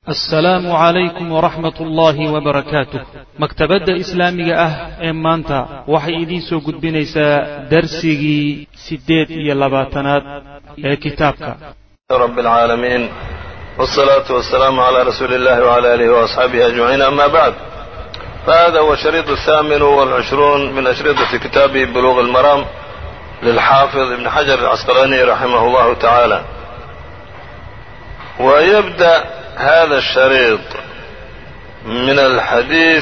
assalaamu calaykum waraxmat ullaahi wabarakaatuh maktabadda islaamiga ah ee maanta waxay idiin soo gudbinaysaa darsigii siddeed iyo labaatanaad ee kitaabka رب العالمين والصلاة والسلام على رسول الله وعلى آله وأصحابه أجمعين أما بعد فهذا هو الشريط الثامن والعشرون من أشرطة كتاب بلوغ المرام للحافظ ابن حجر العسقلاني رحمه الله تعالى ويبدأ هذا الشريط من الحديث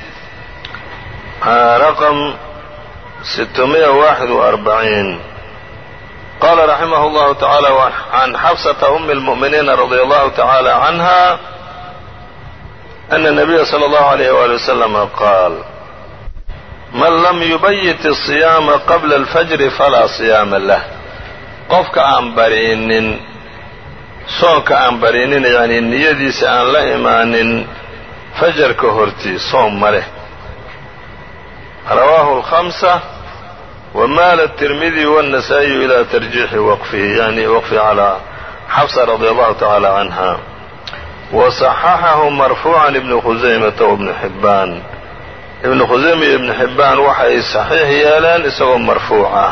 رقم 641 قال رحمه الله تعالى عن حفصة أم المؤمنين رضي الله تعالى عنها أن النبي صلى الله عليه وآله وسلم قال من لم يبيت الصيام قبل الفجر فلا صيام له qofka aan barinin soonka aan barinin yani niyadiisa aan la imaanin fajarka hortii soom ma leh rawaahu الخمسة وmaal التirmidي والنسائي إlى ترجيح وqفihi yani wqfi عalى xفصة رضي الله تعالى عنها وصححه مرفوعا iبن خuزaymة وبن حباn iبن khusayma iyo iبن حibaan waxay صaxiix yeeleen isagoo marfuuc ah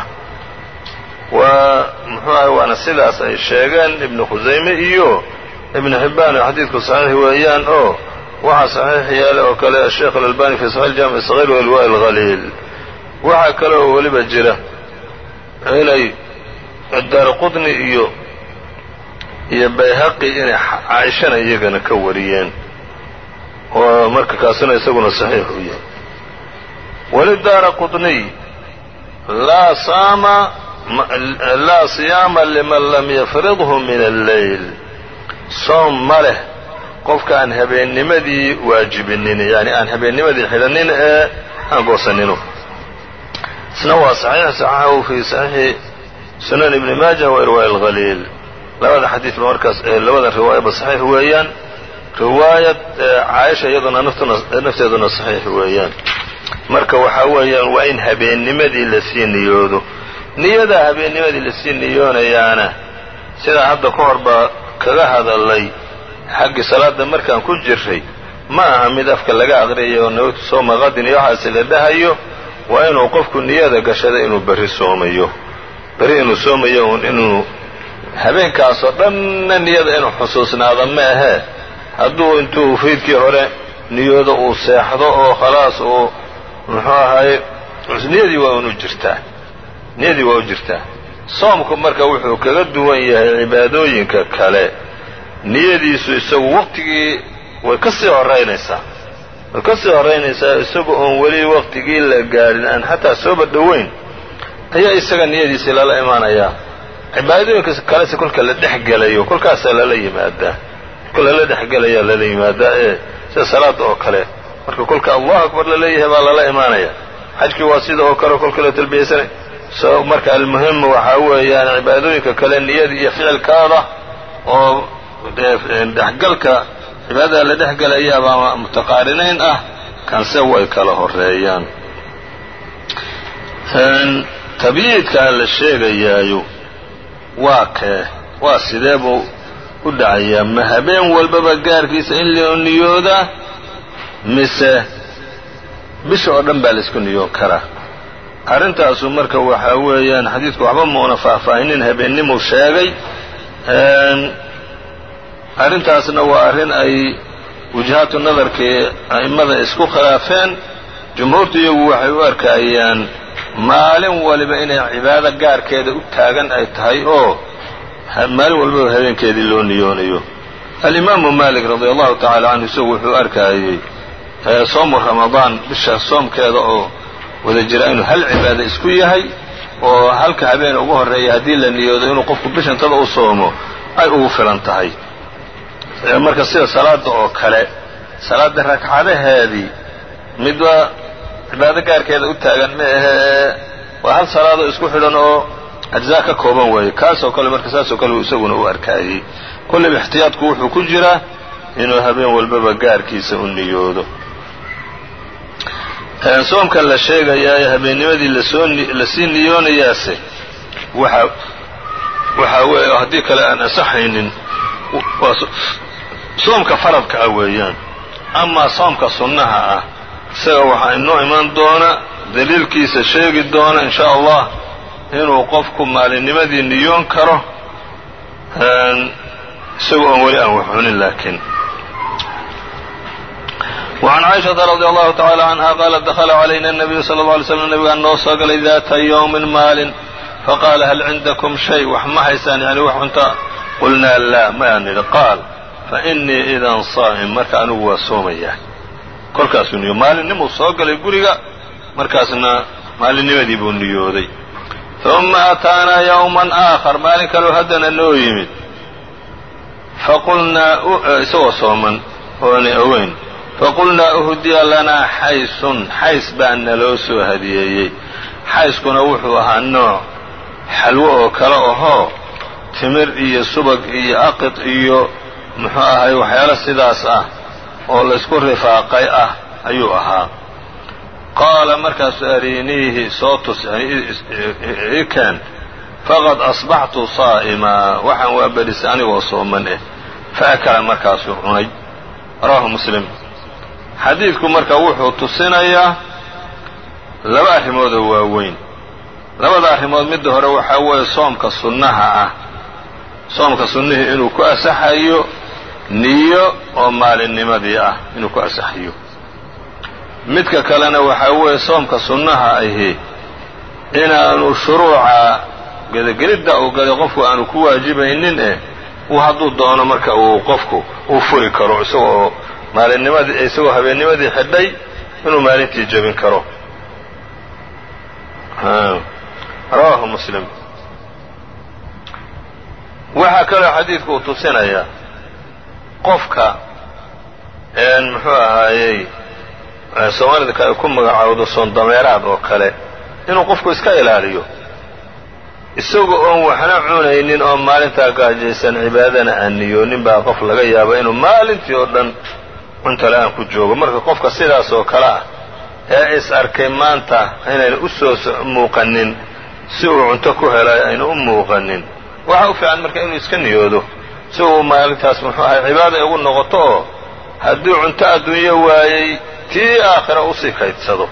mxuu ahay waana sidaas ay sheegeen ibnu khusayme iyo ibnu xibbaan oo xadiidku saxiix weeyaan oo waxaa saxiix yeelay oo kale asheekh alalbani fi saxiix jaamic sagiir walwa alhaliil waxaa kale oo weliba jira inay daarqutni iyo iyo bayhaqi inay caaishana iyagana ka wariyeen oo marka kaasina isaguna saxiix u yahay walidaara qutniy laa saama laa siyaama liman lam yafridhu min alleyl soom ma leh qofka aan habeennimadii waajibinin yani aan habeennimadii xidhanin ee aan goosanino isna waa saxiix saxaxahu fi saxiixi sunan ibni maaja wa irwaaءi اlhaliil labada xadiid ba markaas labada riwaayaba saxiix weeyaan riwaayad caaisha iyaduna nafteeduna saxiix weeyaan marka waxaa weeyaan waa in habeennimadii lasii niyoodo niyadaa habeennimadii lasii niyoonayaana sidaa hadda ka hor baa kaga hadalay xaggii salaada markaan ku jirray ma aha mid afka laga aqriyayo nawtu sooma qadin iyo waxaasi la dhahayo waa inuu qofku niyada gashada inuu berri soomayo berri inuu soomayo un inuu habeenkaasoo dhanna niyada inuu xusuusnaado ma ahee hadduu intuu fiidkii hore niyoodo uu seexdo oo khalaas uu muxuu ahaye niyadii waa unu jirtaa niyadii waa u jirtaa soomku marka wuxuu kaga duwan yahay cibaadooyinka kale niyadiisu isagu waqtigii way ka sii horaynaysaa way ka sii horaynaysaa isagu oon weli waqtigii la gaadhin aan xataa sooba dhoweyn ayaa isaga niyadiisii lala imaanayaa cibaadooyinka kalese kolka la dhex gelayo kolkaasaa lala yimaadaa kolka lala dhexgelayaa lala yimaadaa ee sida salaada oo kale marka kolka allahu akbar laleeyahay baa lala imaanaya xajkii waa sida oo kale kolka la talbiyaysanay so marka almuhim waxaa weeyaan cibaadooyinka kale niyada iyo ficilkaada oo dhexgalka cibaadada la dhexgelayaabaa mutaqaarinayn ah kanse way kala horeeyaan tabyiidkaa la sheegayaayo waa kee waa sidee buu u dhacayaa ma habeen walbaba gaarkiisa in loo niyoodaa mise bisha oo dhan baa laisku niyoon karaa arrintaasu marka waxaa weeyaan xadiidku waxba muuna faahfaahinin habeennimuu sheegay arrintaasna waa arrin ay wujahaatu nadarkii a'immada isku khilaafeen jumhuurtu iyagu waxay u arkayaan maalin waliba inay cibaado gaarkeeda u taagan ay tahay oo maalin walbaba habeenkeedii loo niyoonayo alimaamu maalik radia allahu tacala canhu isagu wuxuu arkayey soomu ramadaan bisha soomkeeda oo wada jira inuu hal cibaado isku yahay oo halka habeen ugu horreeya haddii la niyoodo inuu qofku bishantada u soomo ay ugu filan tahay marka sida salaada oo kale salaada ragcadaheedii midba cibaado gaarkeeda u taagan ma ahee waa hal salaadoo isku xidhan oo ajzaa ka kooban weeye kaasoo kale marka saasoo kale isaguna u arkaayey kollayba ixtiyaadku wuxuu ku jiraa inuu habeen walbaba gaarkiisa u niyoodo soomkan la sheegayaa ee habeennimadii lasii niyoonayaase waxaa weeye haddii kale aan ansaxaynin soomka faradka ah weeyaan amaa soomka sunnaha ah isaga waxaa inoo iman doona daliilkiisa sheegi doona in sha allah inuu qofku maalinnimadii niyoon karo isagoo oon weli aan wax cunin laakiin وعn cائشhaةa رضي الله تعالى عنها qالت dخل عlayna النبyu صلى الله علي sلم نبgaa noo soo galay ذات yوم maalin faqاala hal عindكم شhay wax ma haysaan yani wax cunta qulnaa laa mayaan nidhi qaal faإنii إdan صاa'م marka anigu waa soomaya kolkaasuu niyo maalinimuu soo galay guriga markaasna maalinnimadii buu niyooday ثuma أtaanaa yوما آخر maalin kaloo haddana noo yimid faqulnaa isagoo sooman oona oweyn faqulnaa uhdiya lanaa xaysun xays baa naloo soo hadiyeeyey xayskuna wuxuu ahaa nooc xalwo oo kale ahoo timir iyo subag iyo aqid iyo muxuu ahay waxyaalo sidaas ah oo laysku rifaaqay ah ayuu ahaa qaala markaasu ariiniihi soo tus ikeen faqad asbaxtu saa'imaa waxaan waa berisay anigoo sooman eh faakala markaasuu cunay rawaahu muslim xadiidku marka wuxuu tusinayaa laba arrimoodoo waaweyn labada arrimood midda hore waxaa weeye soomka sunnaha ah soomka sunnihii inuu ku asaxayo niyo oo maalinnimadii ah inuu ku asaxayo midka kalena waxaa weeye soomka sunnaha ahi inaanu shuruuca gedagelidda uu galay qofku aanu ku waajibaynin eh uu hadduu doono marka uu qofku uu furi karo isagoo maalinnimadii isagoo habeennimadii xidhay inuu maalintii jebin karo rawaahu muslim waxaa kaloo xadiidku uu tusinayaa qofka muxuu ahaayey soomaalida ay ku magacaawdo soondameeraad oo kale inuu qofku iska ilaaliyo isaga oon waxna cunaynin oo maalintaa gaajaysan cibaadana aan niyoonin baa qof laga yaaba inuu maalintii oo dhan cunta la-aan ku joogo marka qofka sidaas oo kale ah ee is arkay maanta inayna u soo muuqanin si uu cunto ku helay ayna u muuqanin waxa u fiican marka inuu iska niyoodo si uu maalintaas muxuu ahay cibaada ugu noqoto oo hadduu cunto adduunyo waayey tii aakhira usii kaydsado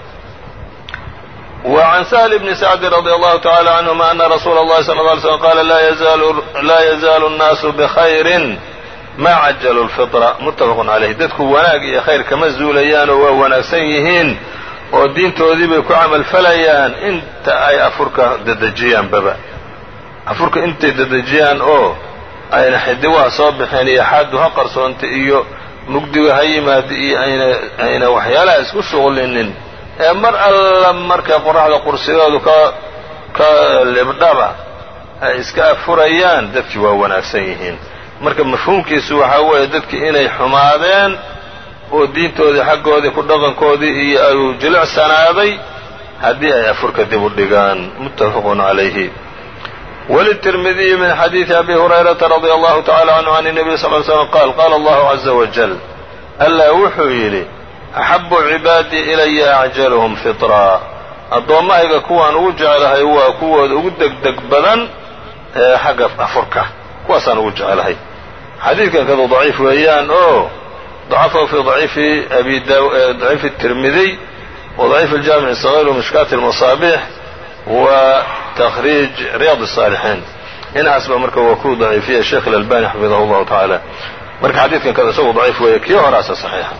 وعن سهل بن سعد رضي الله تعالى عنهma أن رsuuل الlhi صلى اه عليه وسلم qال laa يزال الناaس بخayر ma cajلوا الفطرة متفق عaليه dadku wanaag iyo khayr kama zuulayaanoo waa wanaagsan yihiin oo diintoodii bay ku camal falayaan inta ay afurka dedejiyaanbaba afurka intay dedejiyaan oo ayna xidiwaha soo baxeen iyo xaadu ha qarsoonta iyo mugdiga ha yimaada iyo ayna waxyaalaha isku shuqlinin ee mar alla markay qoraxda qursigoodu ka ka libdhaba ay iska afurayaan dadkii waa wanaagsan yihiin marka mafhuumkiisu waxaa weeye dadkii inay xumaadeen oo diintoodii xaggoodii ku dhaqankoodii iyo ayuu jilicsanaaday haddii ay afurka dib u dhigaan muttafaqun calayhi wlلتirmidiyi min xadiiثi abi hurayrata radي allahu tacala canhu can الnabiy sal ly slm qaal qaala allahu caza wajal allah wuxuu yidhi axabu cibaadii ilaya acjalhum fiطraa addoommahayga kuwaan ugu jeclahay waa kuwooda ugu degdeg badan ee xagga afurka kuwaasaan ugu jeclahay xadiidkan kadu daciif weeyaan oo dacafahu fi daciifi abi daciifi الtirmidiy wa daciif اljamic الصغيr wmishkaati الmaصaabix wa تkriij ryaad الصاalixiin inaas ba marka waa ku daciifiya sheekh اlalbani xafidahu اllahu taعala marka xadiidkan kada isagu daciif weeye kii horaasa صaxiixa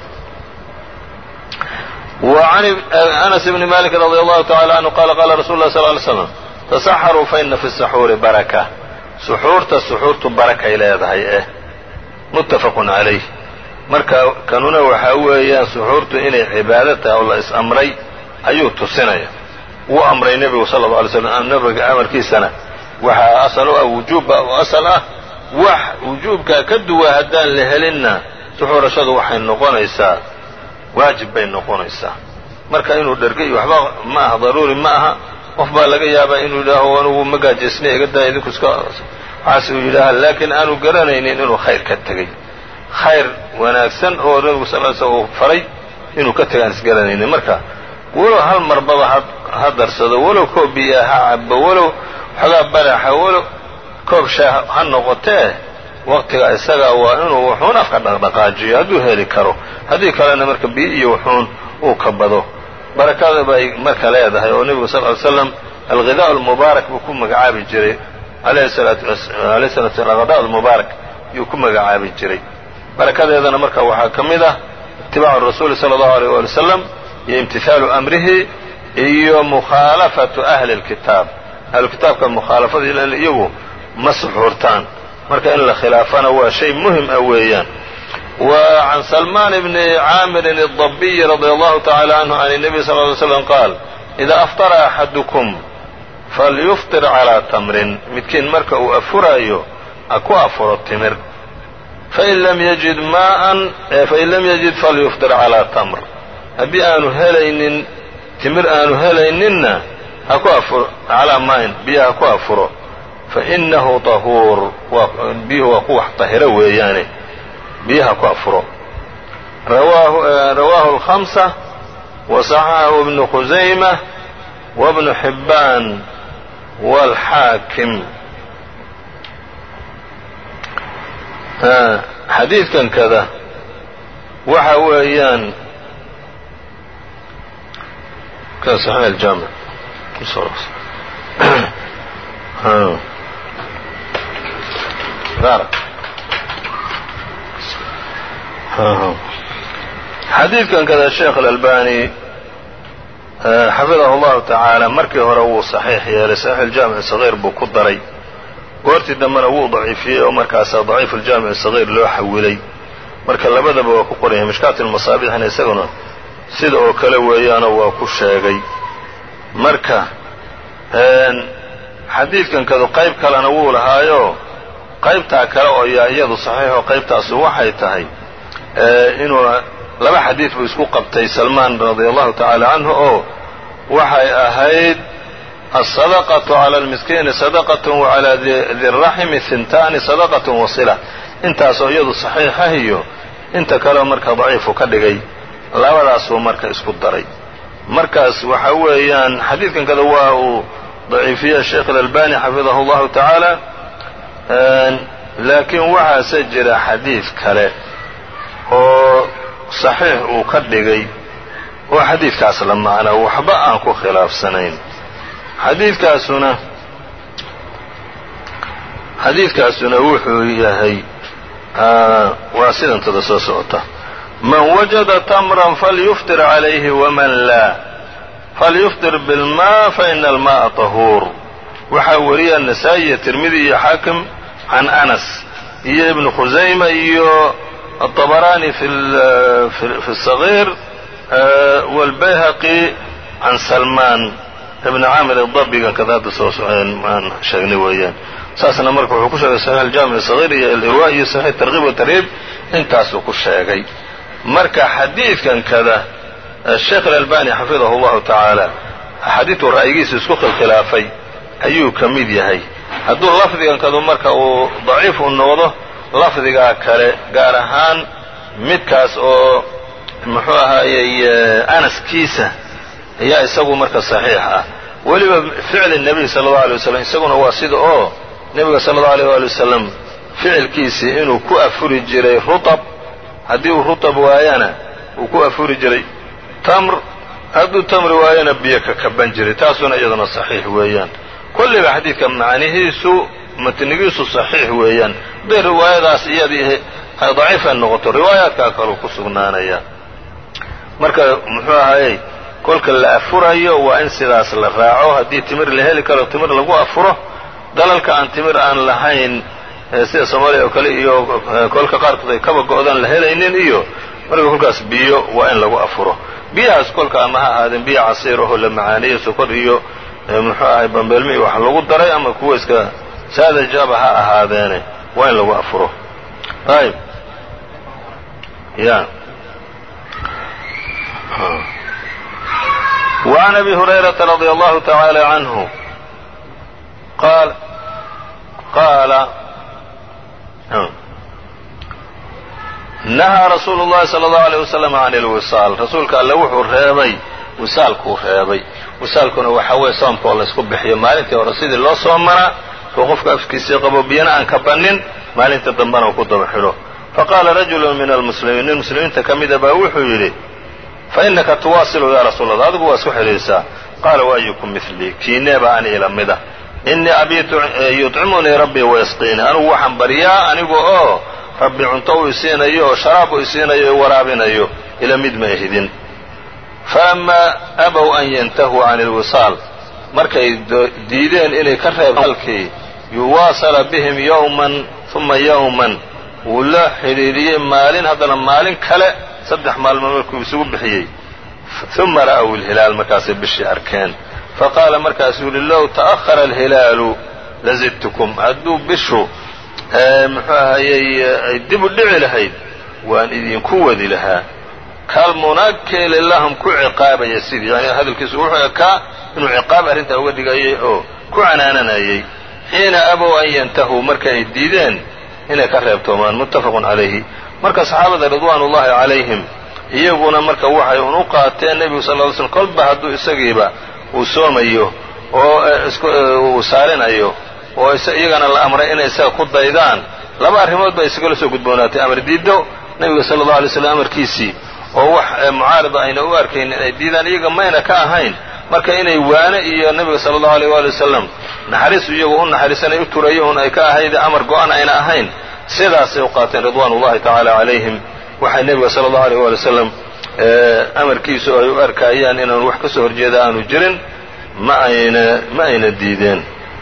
وعn أنس بن mالك رضي الله تعالى عنه qال qاla رsuل الله صلى اه عليه وسلم تسxروا faإna في السحوuri barكة سxuurta سxuurtu barakay leedahay eh متفق عaليه marka kanuna waxaa weeyaan سxuurtu inay cibaado tahay oo la is-amray ayuu tusinaya wuu amray nebigu sala alla alay slam nabiga amarkiisana waxaa asal u ah wujuubba oo asal ah wax wujuubkaa ka duwa haddaan la helinna suxuurashadu waxay noqonaysaa waajib bay noqonaysaa marka inuu dhergay waxba ma aha daruuri ma aha qof baa laga yaabaa inuu yidhaaho anugu ma gaajaysnay iga daa idinku iska waxaas uu yidhaaha laakiin aanu garanaynin inuu khayr ka tegey khayr wanaagsan oo nabigu sal l slam uu faray inuu ka tegay aan isgaranaynin marka walow hal marbaba ha darsado walow koob biyaa ha cabo walow xogaa baraxa walow koob shaah ha noqotee waqtiga isagaa waa inuu wuxuun afka dhaqdhaqaajiyo hadduu heli karo haddii kalena marka biyo iyo wuxuun uu ka bado barakada bay marka leedahay oo nebigu sal ly slam alghidaa almubaarak buu ku magacaabi jiray alayhi salaatu slam alghidaa almubaarak yuu ku magacaabi jiray barakadeedana marka waxaa ka mid ah itibaacu rasuuli sala allahu aleyh waali wasalam iyo imtihaalu amrihi iyo mukhaalafatu ahli lkitaab ahlukitaabka mukhaalafada ilan iyagu ma suxuurtaan marka in la khilaafana waa shay muhim ah weeyaan wa can salmaan bni caamirin الdabiyi radi allahu tacala canhu can الnabiy sal ly slam qaal ida aftara axadukum falyufطir calىa tamrin midkiin marka uu afuraayo ha ku afuro timir fain lam yajid maaan fain lam yajid falyufطir calىa tamr haddii aanu helaynin timir aanu helayninna ha ku afuro calaa maain biyo ha ku afuro fainahu طahuur biyuhu waa ku wax طahiro weeyaane biyaha ku afuro rawaahu الخamسة وصaxaxahu ibnu khusayma wbnu xibbaan wاlxaakim xadiidkan kada waxa weeyaan jaamic xadiidkan kada sheekh alalbani xafidahu llahu tacaala markii hore wuu saxiix yeelay saxiix aljaamic sagiir buu ku daray goortii dambena wuu daciifiyey oo markaasaa daciif aljaamic sagiir loo xawilay marka labadaba waa ku qoran yahay mishkaat almasaabixna isaguna sida oo kale weeyaanoo waa ku sheegay marka xadiidkan kadu qayb kalena wuu lahaayo qaybtaa kale oo yaa iyadu saxiixoo qaybtaasu waxay tahay inuu laba xadiid buu isku qabtay salmaan radia allahu tacaala canhu oo waxay ahayd aلsadaqaةu calى اlmiskiini sadaqaة wacalى diraximi hintaani sadaqaة wasila intaasoo iyadu saxiixah iyo inta kaleo marka daciifu ka dhigay labadaasuu marka isku daray markaas waxa weeyaan xadiidkan kada waa uu daciifiye sheekh اlalbani xafidahu اllahu tacaala laakiin waxaase jira xadiid kale oo saxiix uu ka dhigay oo xadiidkaas la macna waxba aan ku khilaafsanayn xadiidkaasuna xadiidkaasuna wuxuu yahay waa sidantada soo socota man wajada tamran falyuftir calayhi waman laa falyuftir bilmaa faina almaءa طahuur waxaa wariya nasaa-i iyo tirmidi iyo xaakim can anas iyo ibnu khusayma iyo aلطabaraani fi الصaغيir wاlbayhaqi can salmaan ibn caamir dabigan kada hadda soo aan sheegnay weeyaan saasna marka wuxuu ku sheegay saxiix aljaamic sagiir iyo alirwa iyo saxiix tarkiib watarhiib intaasuu ku sheegay marka xadiidkan kada sheekh alalbani xafidahu اllahu tacaala axaadiidtu ra'yigiisa isku khilkhilaafay ayuu ka mid yahay hadduu lafdigan kadu marka uu daciif u noqdo lafdigaa kale gaar ahaan midkaas oo muxuu ahaayey anaskiisa ayaa isagu marka saxiix ah weliba ficli nebiy sala allau alay wasalam isaguna waa sida oo nebiga sala allau aleyh waali wasalam ficilkiisii inuu ku afuri jiray rutab haddii uu rutab waayana uu ku afuri jiray tamr hadduu tamri waayana biyo ka kaban jiray taasuna iyaduna saxiix weeyaan kolliba xadiidka macnihiisu matnigiisu saxiix weeyaan hadday riwaayadaas iyadii ay daciifa noqoto riwaayaadkaa kaleu ku sugnaanaya marka muxuu ahaayey kolka la afurayo waa in sidaas la raaco haddii timir la heli karo timir lagu afuro dalalka aan timir aan lahayn sida soomaaliya oo kale iyo kolka qaarkood ay kaba go-daan la helaynin iyo marka kolkaas biyo waa in lagu afuro biyahaas kolka ama ha ahaadeen biyo casiir ahoo la macaaniyo sokor iyo muxuu ahay bambeelmi wax lagu daray ama kuwa iska saadajaba ha ahaadeene waa in lagu afuro ayb ya وعn أbي هuريرaةa رضي الله تعالى عنه qاal qاala نahىa رasuul الlahi صلى الله عليه وسلم عن الوصاal rasuulka alle wuxuu reebay wisaalkuu reebay wisaalkuna waxa weeye soomka oo laysku bixiyo maalintii hore sidii loo soomanaa oo qofka afkiisii qabo biyana aan ka bannin maalinta dambena uu ku daba xidho faqaala rajulu min almuslimiin nin muslimiinta ka mida baa wuxuu yidhi fainaka tuwaasilu yaa rasuul allah adigu waa isku xidhiirsaa qaala waayukum milii kiineeba ani ila mida innii abiitu yudcimunii rabbii wayasqiini anigu waxaan baryaa anigu oo rabbi cunto u isiinayo oo sharaab u isiinayo o waraabinayo ila mid ma ahidin falammaa abow an yantahuu can ilwisaal markay diideen inay ka reeb halkii yuwaasala bihim yowman uma yowman wuu la xidhiidhiyey maalin haddana maalin kale saddex maalmood markuu isugu bixiyey uma ra'w ilhilaal markaasay bishii arkeen faqaala markaasuu yidhi low ta'ahara alhilaalu lazidtukum hadduu bishu muxuu ahayey ay dib u dhici lahayd waan idinku wadi lahaa kalmunakkili lahum ku ciqaabaya sidii yani hadalkiisu wuxuu ekaa inuu ciqaab arrintaa uga dhigayay oo ku canaananayay xiina abow an yantahuu marka ay diideen inay ka reebtoomaan muttafaqun calayhi marka saxaabada ridwaan ullahi calayhim iyaguna marka waxay un u qaateen nebigu sal ly slm kolba hadduu isagiiba uu soomayo oo uu saarinayo oo iyagana la amray inay isaga ku daydaan laba arrimood baa isagala soo gudboonaatay amar diiddo nebiga sala allahu alay slam amarkiisii oo wax mucaarida ayna u arkaynin ay diidaan iyaga mayna ka ahayn marka inay waane iyo nebiga sala allahu aleyh waali wasalam naxariisu iyagu u naxariisanay u turayo un ay ka ahayde amar go-an ayna ahayn sidaasay u qaateen ridwaan ullahi tacaala calayhim waxay nebiga sala allahu aleyh waali wasalam amarkiisu ay u arkaayaan inaan wax ka soo horjeeda aanu jirin ma ayna ma ayna diideen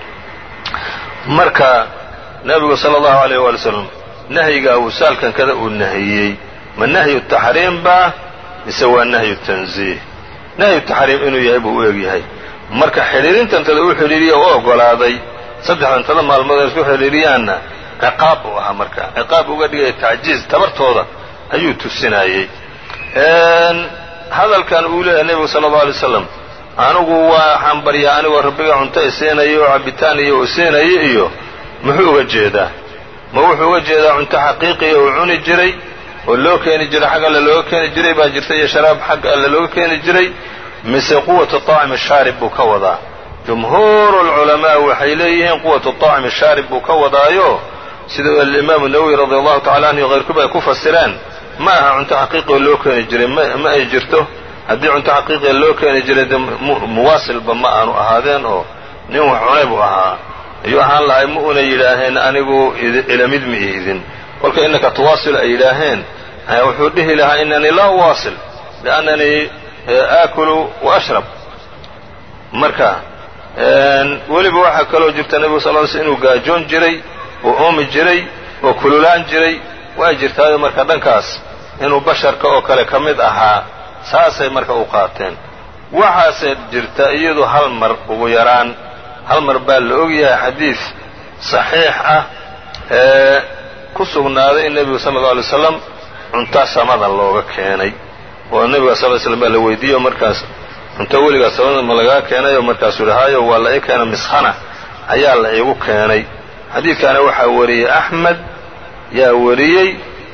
marka nebigu sala allahu aleyh waali wasalam nahyigaa wisaalkan kada uu nahiyey ma nahyu taxriim baa mise waa nahyu tanziih nahyu taxriim inuu yahay buu u egyahay marka xidhiirintantada u xidhiiriya u ogolaaday saddexdantada maalmood ay isku xidhiiriyaanna ciqaab buu ahaa marka ciqaab uga dhigaya tacjiiz tabartooda ayuu tusinayey hadalkan uu leeyahay nebigu sala allau alay slam anigu waxaan baryaa anigoo rabbiga cunto isiinayo oo cabitaan iyo isiinayo iyo muxuu uga jeedaa ma wuxuu uga jeedaa cunto xaqiiqiya uu cuni jiray oo loo keeni jiray xag alle looga keeni jiray baa jirta iyo sharaab xag alle looga keeni jiray mise quwatu طaacimi shaarib buu ka wadaa jumhuuru اlculamaa waxay leeyihiin quwatu طaacimi shaarib buu ka wadaayo sida alimaamu nawowi radi allahu tacala anhu hayrkuba ay ku fasireen ma aha cunto xaqiiqioo loo keeni jiray ma ay jirto haddii cunto xaqiiqiya loo keeni jiray de muwaasilba ma aanu ahaadeen oo nin wax cunay buu ahaa ayuu ahaan lahay ma una yidhaaheen anigu ilamid ma ihidin kolka innaka tuwaasil ay yidhaaheen wuxuu dhihi lahaa inanii laa uwaasil liannanii aakulu wa ashrab marka weliba waxaa kaloo jirta nebigu sal ly sl inuu gaajoon jiray oo oomi jiray oo kululaan jiray waa jirtaayo marka dhankaas inuu basharka oo kale ka mid ahaa saasay marka u qaateen waxaase jirta iyadu hal mar ugu yaraan hal mar baa la ogyahay xadiid saxiix ah ee ku sugnaaday in nebigu sala alla alay slam cunto samada looga keenay oo nebiga sal ly slam baa la weydiiye oo markaas cunto weligaa samada ma lagaa keenay oo markaasuu yihi hayo waa la ii keena miskhana ayaa la iigu keenay xadiidkaana waxaa wariyey axmed yaa wariyey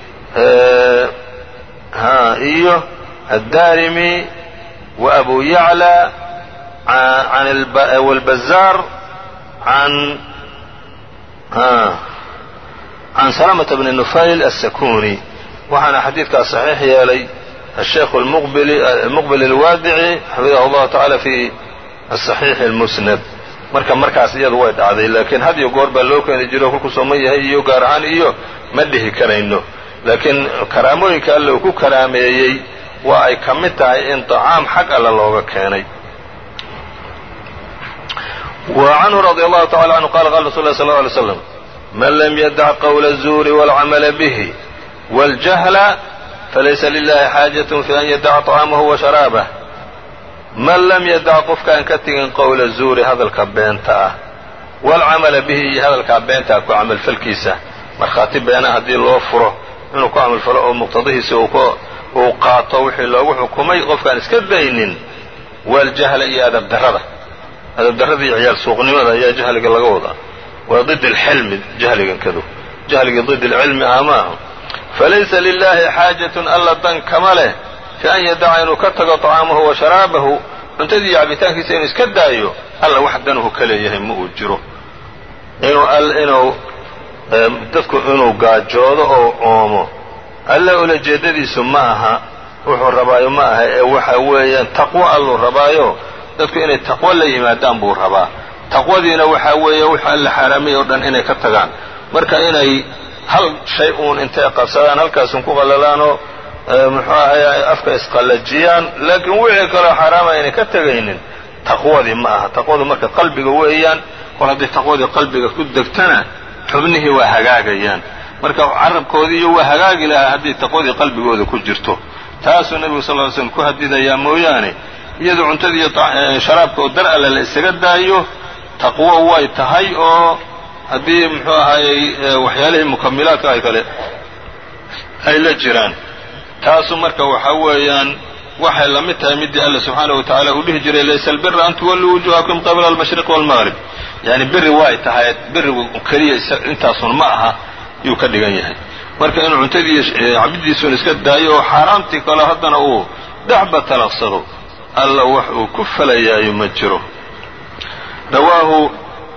ha iyo addarimi wa abu yacla wاlbazaar an can salamata bni nufayl asakuni waxaana xadiidkaas saxiix yeelay الشhيkh المqبل الواadعي xafiظه الlahu taعalى في الصحيiح الmسند marka markaas iyadu way dhacday laakiin had iyo goor baa loo keeni jiro kolkuu sooman yahay iyo gaar ahaan iyo ma dhihi karayno laakiin karaamooyinka alle uu ku karaameeyey waa ay ka mid tahay in طacaam xag alle looga keenay وعنه رضي الله تعالى عنه قال قال رsuل الله صلى الله عليه وسلم من لم يدع qول الزور والعمل به والجهل falaysa lilahi xaajaة fi an yadaca طcaamahu wa sharaabah man lam yadac qofkaan ka tegin qowla zuuri hadalka beenta ah waalcamala bihi iyo hadalkaa beentaa ku camalfalkiisa markhaati beena haddii loo furo inuu ku camalfalo oo muqtadihiisa uu qaato wixii loogu xukumay qofkaan iska daynin waaljahla iyo adabdarrada adabdarrada iyo ciyaal suuqnimada ayaa jahliga laga wadaa waa did alxilmi jahligan kadu jahligii did alcilmi ah maaha falaysa lilahi xaajatun alla dan kama leh fi an yadaca inuu ka tago طacaamahu wa sharaabahu cuntadii iyo cabitaankiisa inuu iska daayo alla wax danuhu ka leeyahay ma uu jiro inuu inuu dadku inuu gaajoodo oo oomo alla ulajeedadiisu ma aha wuxuu rabaayo ma aha ee waxa weeyaan taqwo alluu rabaayo dadku inay taqwo la yimaadaan buu rabaa taqwadiina waxaa weeye wix alla xaaraamay oo dhan inay ka tagaan marka inay hal shay uun intay qabsadaan halkaasun ku qallalaanoo muxuu ahay afka isqallajiyaan laakiin wixii kaloo xaaraama aynay ka tegaynin taqwadii ma aha taqwadu marka qalbiga weeyaan kol hadday taqwadii qalbiga ku degtana xubnihii waa hagaagayaan marka carabkoodiiyo waa hagaagi lahaa hadday taqwadii qalbigooda ku jirto taasuu nebigu sal ly slm ku hadidayaa mooyaane iyadoo cuntadii iyo sharaabka oo dar alle la isaga daayo taqwo way tahay oo haddii muxuu ahaayey waxyaalihii mukamilaadka ay kale ay la jiraan taasu marka waxaa weeyaan waxay la mid tahay midii alla subxaanaه wa tacaala uu dhihi jiray laysa albira an tuwalluu wujuhakum qabla almashriq wاlmaqrib yani biri way tahay birigu keliya intaasun ma aha yuu ka dhigan yahay marka inuu cuntadii cabidiisuun iska daayo oo xaaraamtii kale haddana uu dhexba talaqsado alla wax uu ku falayaayo ma jiro rawaahu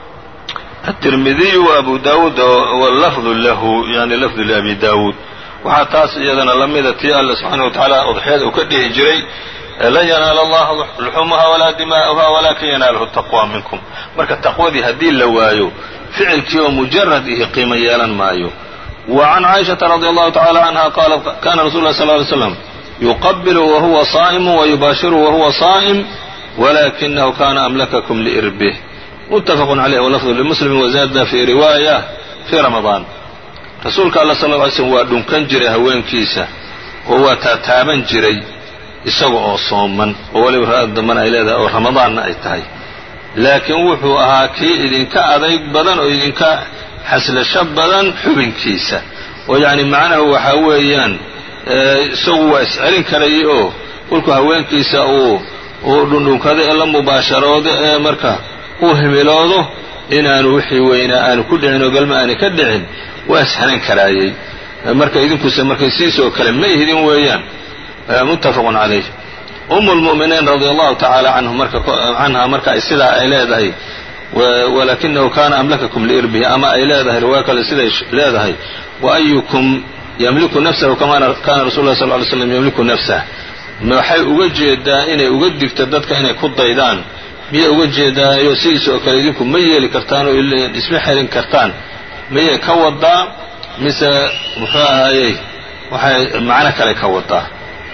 التirmidiyu وabu dawuud wاlafdu lahu yani lafdu labi dawuud waxaa taas iyadana la mida tii alla subxaanaه wa tacaala udxiyada uu ka dhihi jiray lan yanaala allaha luxumuha walaa dimaa'uha walakin yanaaluhu taqwa minkum marka taqwadii haddii la waayo ficilkii oo mujarad ihi qiimo yeelan maayo wa can caaishaةa radi allahu tacala canha qaalat kana rasul lah sl ly slam yuqabilu wahuwa saa'imu wayubaashiru wahuwa saa'im walakinahu kana amlakakum liirbih mutafaqu caleyh walafdu limuslim wazada fi riwaaya fi ramadaan rasuulka alla sal ly slm waa dhunkan jiray haweenkiisa oo waa taataaban jiray isaga oo sooman oo weliba ra-ad dambana ay leedahay oo ramadaanna ay tahay laakiin wuxuu ahaa kii idinka adayg badan oo idinka xaslasho badan xubinkiisa oo yacni macnahu waxaa weeyaan isagu waa iscelin karayay oo kolku haweenkiisa uu uu dhundhunkado ee la mubaasharoodo ee marka uu himiloodo inaanu wixii weynaa aanu ku dhicin oo galma aani ka dhicin waa isxanan karaayey marka idinkuse markay siisoo kale ma ihdin weeyaan muttafaqun calayh umu lmu'miniin radia allahu tacaala canha marka sidaa ay leedahay walakinahu kana amlakakum liirbihi ama ay leedahay riwaayo kale siday leedahay waayukum yamliku nafsahu kama kana rasul lah sal ly slam yamliku nafsah waxay uga jeedaa inay uga digto dadka inay ku daydaan miyay uga jeedaayo sidiis oo kale idinku ma yeeli kartaan oo isma xelin kartaan miyay ka wadaa mise muxuu ahaayey waxay macno kale ka wadaa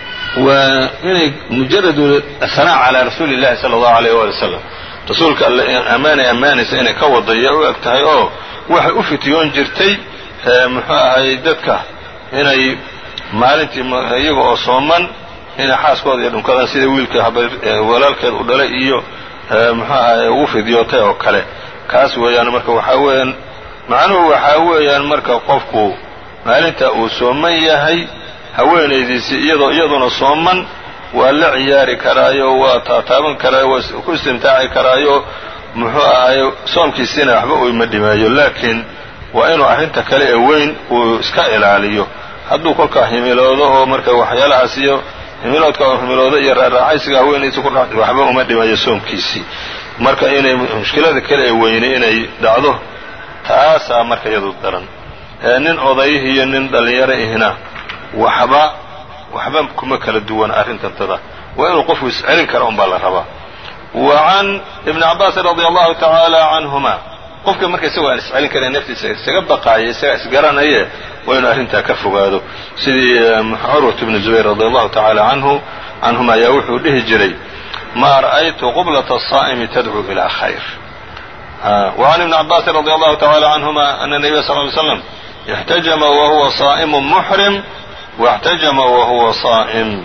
waa inay mujaradu ahanaa calaa rasuuli llahi sala allahu alayh waali wasalam rasuulka alle ammaanay ammaanaysa inay ka wadaya u eg tahay oo waxay u fitiyoon jirtay muxuu ahaayey dadka inay maalintii iyaga oo sooman inay xaaskooda iyo dhunkadaan sida wiilka walaalkeed u dhalay iyo muxuu ahaye ugu fidyootay oo kale kaas weeyaan marka waxaa weeyaan macnuhu waxaa weeyaan marka qofku maalinta uu sooman yahay haweenaydiisii iyadoo iyaduna sooman waa la ciyaari karaayo waa taataaban karaayo waa ku istimtaaci karaayo muxuu ahaye soomkiisiina waxba uyma dhimeeyo laakiin waa inuu arrinta kale ee weyn uu iska ilaaliyo hadduu kolkaa himiloodo oo marka waxyaalahaas iyo himiloodka oo himiloodo iyo raaraaxaysiga haweenaydiisa ku dha waxba uma dhimeeyo soomkiisii marka inay mushkilada kale ee weynay inay dhacdo taasaa marka iyadu daran nin odayih iyo nin dhallinyaro ihna waxba waxba kuma kala duwan arrintantada waa inuu qofku iscelin kara un baa la rabaa wa can ibni cabaasin radia allahu tacaala canhuma qofka marka isagoo aan iscelin karan naftiisa isaga baqaaya isaga isgaranaye waa inuu arrintaa ka fogaado sidii curwat bni zubayr radi allahu tacaala canhu canhuma ayaa wuxuu dhihi jiray maa ra'aytu qublata asaa'imi tadcuu ilaa khayr وعن ابن عباس رضي الله تعالى عنهما أن النبي صلى الله عليه وسلم احتجم وهو صائم محرم واحتجم وهو صائم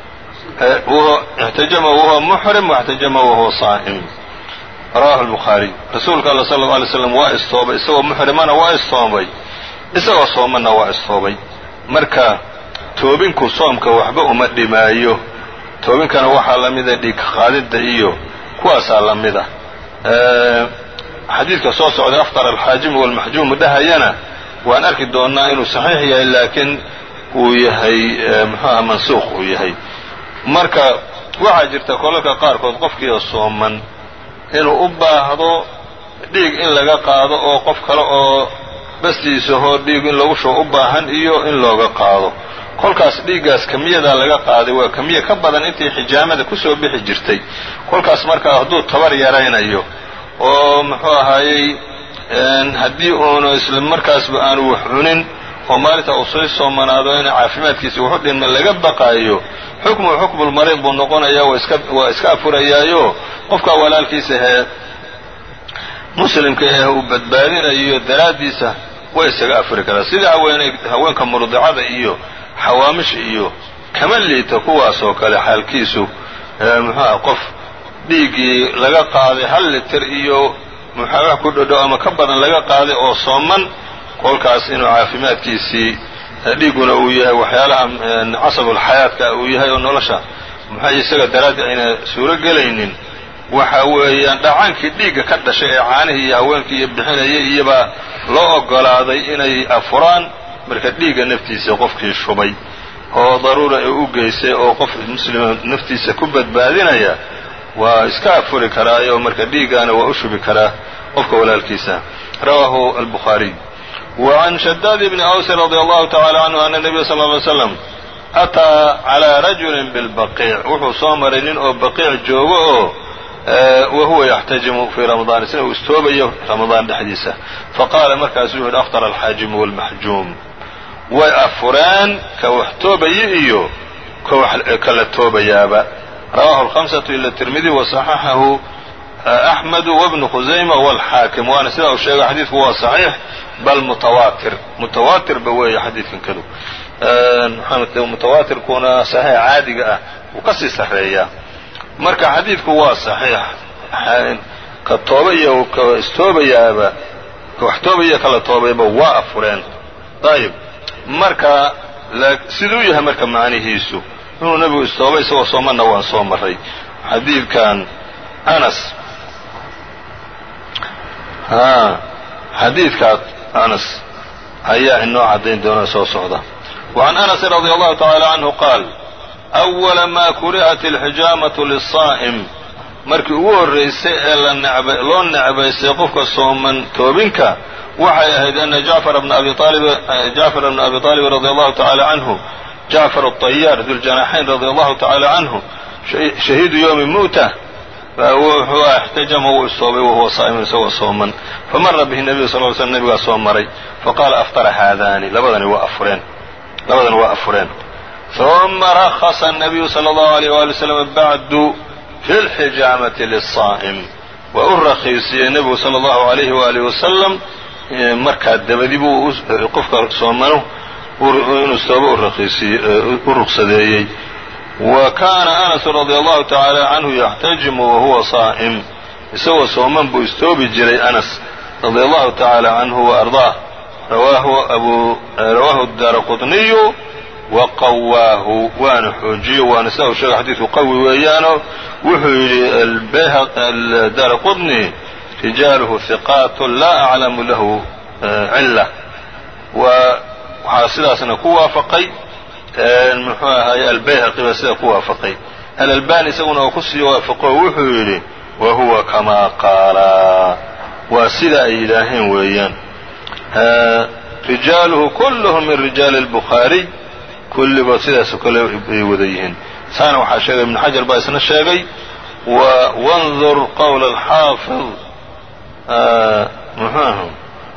احتجم وهو محرم واحتجم وهو صائم rawahu الbukhaariي rasuulka alla sala اlه alay slam waa istoobay isagoo muxrimana waa istoobay isagoo soomanna waa istoobay marka toobinku soomka waxba uma dhimaayo toobinkana waxaa la mida dhiig qaadidda iyo kuwaasaa la mida xadiidka soo socday afqar alxaajimu walmaxjuumu dhahayana waan arki doonnaa inuu saxiix yahay laakiin uu yahay muxuuha mansuuq uu yahay marka waxaa jirta kolalka qaarkood qofkiio sooman inuu u baahdo dhiig in laga qaado oo qof kale oo bastiisahoo dhiig in lagu shubo u baahan iyo in looga qaado kolkaas dhiiggaas kamiyadaa laga qaaday waa kamiya ka badan intii xijaamada kusoo bixi jirtay kolkaas markaa hadduu tabar yaraynayo oo muxuu ahaayey haddii uunu isla markaasba aanu wax cunin oo maalinta uu sii soomanaado in caafimaadkiisa waxu dhinma laga baqaayo xukmu xukmulmariid buu noqonayaa waa iska afurayaayo qofkaa walaalkiisa hee muslimka eh uu badbaadinayo daraaddiisa way isaga afuri karaa sidai haweeney haweenka murdicada iyo xawaamisha iyo kama liita kuwaas oo kale xaalkiisu muxuuah qof dhiiggii laga qaaday hal litir iyo muxaagaha ku dhodhow ama ka badan laga qaaday oo sooman kolkaas inuu caafimaadkiisii dhiigguna uu yahay waxyaalaha casabulxayaadka uu yahay oo nolosha muxuu isaga daraaddi ayna suuro gelaynin waxa weeyaan dhacaankii dhiigga ka dhashay ee caanihii iyo haweenkii iyo bixinayay iyobaa loo oggolaaday inay afuraan marka dhiigga naftiisa qofkii shubay oo daruura ay u geysay oo qof muslima naftiisa ku badbaadinaya waa iska afuri karaayo marka dhiiggaana waa u shubi karaa qofka walaalkiisa rawaahu albukhaariy wa can shadaad bni awsin radi allahu tacala canhu ana nebiya sal ly slam ataa calaa rajulin bilbaqiic wuxuu soo maray nin oo baqiic joogo oo wahuwa yaxtajimu fii ramadaan isna uu istoobayo ramadaan dhexdiisa faqaala markaasuu yihi aftara alxaajimu walmaxjuum way afureen ka wax toobaya iyo kala toobayaaba rawahu alhamsatu ila tirmidi wasaxaxahu axmedu wabnu khusayma walxaakim waana sidaa uu sheegay xadiidku waa saxiix bal mutawaatir mutawaatirba weeye xadiidkan kadu mutawaatirkuna saxiix caadiga ah wuu ka sii sarreeyaa marka xadiidku waa saxiix ka tooba iyo ka istoobayaaba ka wax toobaya kala toobayba waa afureen ayib marka siduu yahay marka macnihiisu inuu nebigu istoobay isagoo soomanna waan soo maray xadiidkan anas xadiidkaa anas ayaa inoo caddayn doona soo socda وعn أنس رضي الله تعالى عنه qاal أوla ma kurihat الxijaamaة للصاa'م markii ugu horraysay ee loo necbaystay qofka sooman toobinka waxay ahayd أna jacفر بن abi طالب رضي الله تعالى عنه jacفر الطyاr ذuالجناxayn رضي الله تعالى عنه شhahiidu yومi mu'tة wuxuu اxtajama wuu istoobay wahuwa saa'imun isagoo sooman famara bihi النabiyu sal ly slm nebigaa soo maray faqaala aftara haadani labadani waa afureen labadan waa afureen ثuma رخصa النabiyu slى الlaه عalيه وalي وsلم bعdu fi اlxijaamaةi للصاa'م waa u rakiisiyey nebigu salى الlahu عalayه وalih wasalam markaa dabadi buu qofka soomanu inuu istoobo u ruqsadeeyey wa kaana أنس radي الlahu taعaalى canhu yaxtajimu wahuwa صaa'م isagoo sooman buu istoobi jiray أnas radي الlahu taعaalى canhu وأrضaه rawaahu الdaara qطniyu waqawaahu waana xoojiyo waana sida uu sheegay xadiidku qawi weeyaano wuxuu yidhi daara qطni rijaaluhu hiqaat laa aclamu lahu cila waxaa sidaasna ku waafaqay muxuu ahaye albayhaqi baa sidaa ku waafaqay alalbani isaguna oo kusii waafaqo wuxuu yidhi wa huwa kamaa qaala waa sida ay yidhaaheen weeyaan rijaaluhu kulluhum min rijaali اlbukhaariy kulligood sidaasoo kale ay wada yihiin saana waxaa sheegay ibnu xajar baa isna sheegay wandur qowla alxaafid muxuahu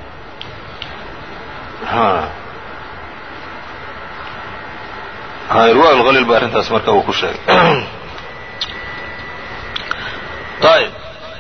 irwa lhaliil ba arrintaas marka uu ku sheegay ayb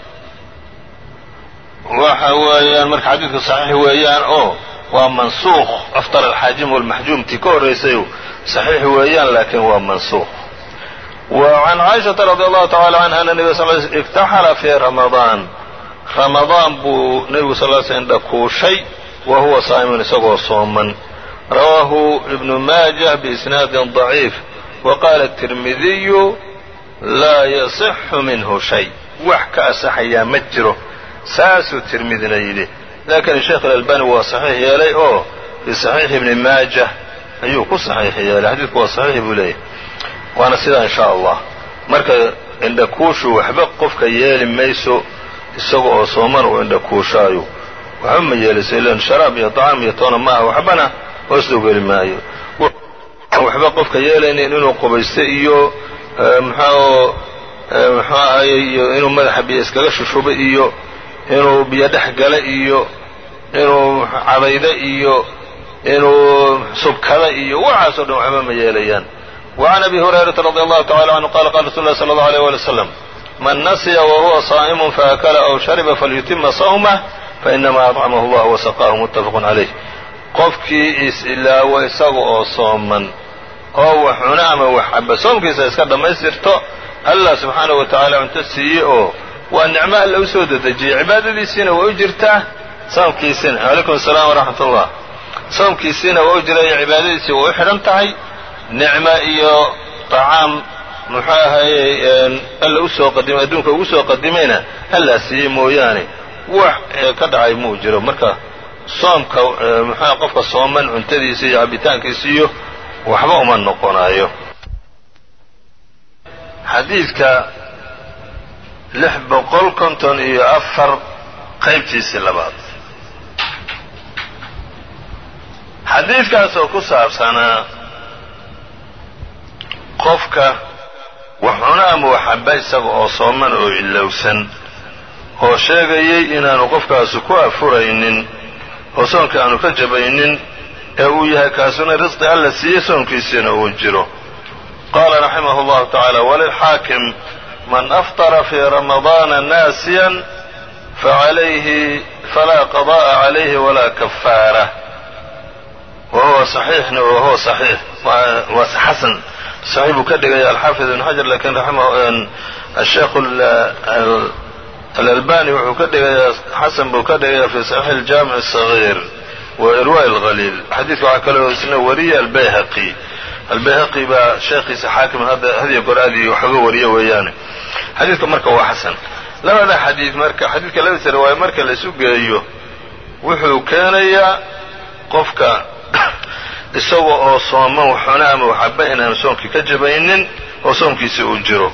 waxa weeyaan marka xadiidku saxiix weeyaan oo waa mansuuq aftar alxaajim walmaxjuum tii ka horraysayu saxiix weeyaan laakiin waa mansuuq wa can caaishata radi allahu tacala canha ana nebiga sal l iktaxala fii ramadaan ramadaan buu nebigu sal l slm dhakuushay wa huwa saa'imun isagoo sooman rawaahu ibnu maajah biisnaadin daciif wa qaala tirmidiyu laa yasixu minhu shay wax ka asaxayaa ma jiro saasuu tirmidina yidhi lakin sheekh alalbani waa saxiix yeelay oo fii saxiixi ibni maajah ayuu ku saxiix yeelay xadiidku waa saxiix buu leeyahay waana sidaa in sha allah marka indhakuushu waxba qofka yeeli mayso isaga oo sooman uu indhakuushaayo waxba ma yeelayso ilan sharaab iyo طacaam iyo toona maaha waxbana hoosdoo geli maayo waxba qofka yeelaynin inuu qubaysto iyo mxuu muxuu ahaye iyo inuu madaxa biyo iskaga shushubo iyo inuu biyo dhex gala iyo inuu cadaydo iyo inuu subkada iyo waxaasoo dhan waxba ma yeelayaan وعn أbي هuريرaةa رضي الله تعالى عنه qال qال رsuل الله صلى الله عليه ولي وسلم mن نسya وهuوa صائم فأkل أو شhرب فليتima صومه فإنma أطعمه الله وسقاه متفق عليه qofkii is-ilaawo isaga oo sooman oo wax cuno ama wax caba soomkiisa iska dhammaystirto allah subxaanaه wa taعala cunto siiye oo waa nicmo alla u soo dedejiyey cibaadadiisiina waa u jirtaa soomkiisina عalaykum السلام وraxmat الlah soomkiisiina waa u jiraya cibaadadiisii waa u xidhan tahay nicmo iyo طacaam muxuu ahaye alla usoo qadimay adduunka ugu soo qadimayna allaa siiyey mooyaane wax ka dhacay muu jiro marka soomka muxua qofka sooman cuntadiisa iyo cabitaankiisa iyo waxba uma noqonayo xadiidka lix boqol konton iyo afar qaybtiisii labaad xadiidkaas oo ku saabsanaa qofka wax cuno ama wax caba isaga oo sooman oo ilowsan oo sheegayay inaanu qofkaasu ku afuraynin oo soonka aanu ka jabaynin ee uu yahay kaasuna risqi alla siiyey soonkiisiina uu jiro qaala raximahu llahu tacaala walilxaakim man aftara fii ramadaana naasiyan facalayhi falaa qada'a calayhi walaa kafaara wa huwa saxiixna wa huwa saxiix waa xasan saxiix buu ka dhigaya alxaafid ibn xajar lakin asheekh alalbani wuxuu ka dhigayaa xasan buu ka dhigayaa fi saxiix aljaamic الصaغيir wa irwa اlhaliil xadiidka waxaa kaloo isna wariya albayhaqi albayhaqi baa sheekhiisa xaakim hadiyo goor aad iyo waxooga wariya weeyaane xadiidka marka waa xasan labada xadiid marka xadiidka labadiisa riwaaya marka la isu geeyo wuxuu keenayaa qofka isaga oo sooman waxuna ama waxaba inaanu soomkii ka jabaynin oo soomkiisi uu jiro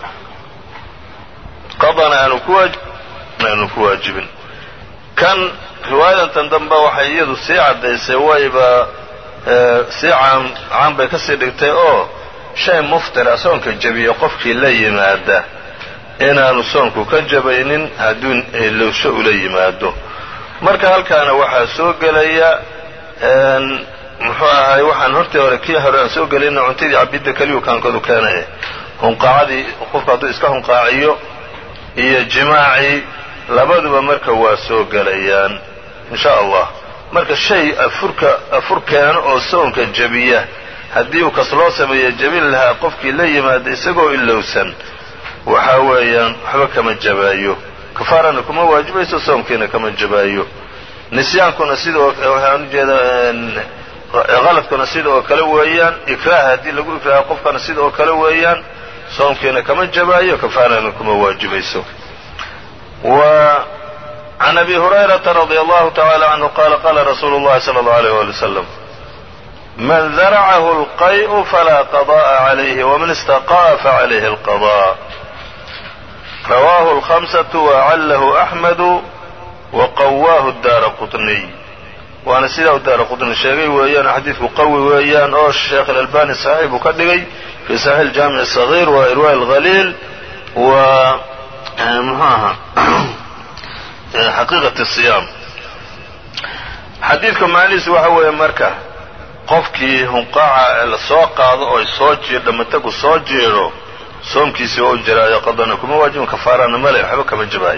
qadana aanu kuaanu ku waajibin kan riwaayadantan dambe waxay iyadu sii caddaysay wayba sii caan bay ka sii dhigtay oo shay muftira soonka jabiya qofkii la yimaada inaanu soonku ka jabaynin hadduu lowsho ula yimaado marka halkaana waxaa soo gelaya muxuu ahaay waxaan hortii hore kii hore aan soo gelayna cuntadii cabidda keliyu kaankoodu keenaya hunqaacadii qofku hadduu iska hunqaaciyo iyo jimaacii labaduba marka waa soo gelayaan in sha allah marka shay afurka afur keeno oo soonka jabiya haddii uu kas loo sameeya jabin lahaa qofkii la yimaada isagoo ilowsan waxaa weeyaan waxba kama jabaayo kafaarana kuma waajibayso soomkiina kama jabaayo nisyaankuna sida waxaan ujeeda qaladkuna sida oo kale weeyaan ikraah haddii lagu ikraaha qofkana sida oo kale weeyaan soomkiina kama jabaayo kafaarana kuma waajibayso wa can abi hurayrata radi allahu tacala canhu qala qala rasuulu llahi sala allahu alayh wali wasalam man daracahu alqay'u falaa qada'a calayhi waman istaqa'a facalayhi alqada rawaahu alkhamsatu waacallahu axmedu waqawaahu daara qutniy waana sidaa u daara qutni sheegay weeyaan xadiidku qawi weeyaan oo sheekh alalbani saxiix buu ka dhigay fi saxiix aljaamic الصaغيir wa irwa اlhaliil wa mxu aha xaqiiqat الصiyaam xadiidka macnihiisu waxa weeye marka qofkii hunqaaca la soo qaado oo soo jiidho matagu soo jiidho soomkiisii waa u jiraayo qadana kuma waajibin kafaarana male waxba kama jabaayo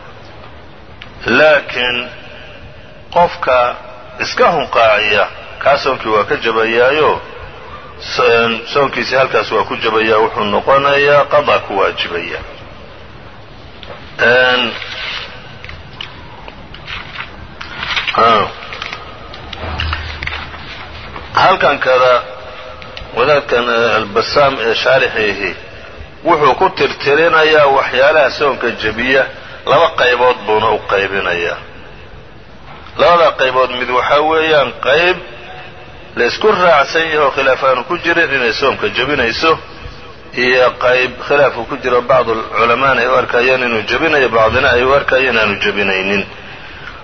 laakiin qofka iska hunqaaciya kaa soonkii waa ka jabayaayo soonkiisii halkaas waa ku jabayaa wuxuu noqonayaa qadaa ku waajibaya halkan kada wadaadkan albasaam ee shaarixeehi wuxuu ku tirtirinayaa waxyaalaha soonka jebiya laba qaybood buuna u qaybinayaa labada qaybood mid waxaa weeyaan qayb la isku raacsan yahoo khilaaf aanu ku jirin inay soomka jebinayso iyo qayb khilaafku ku jiro bacdu culamaana ay u arkayeen inuu jebinayo bacdina ay u arkayeen inaanu jebinaynin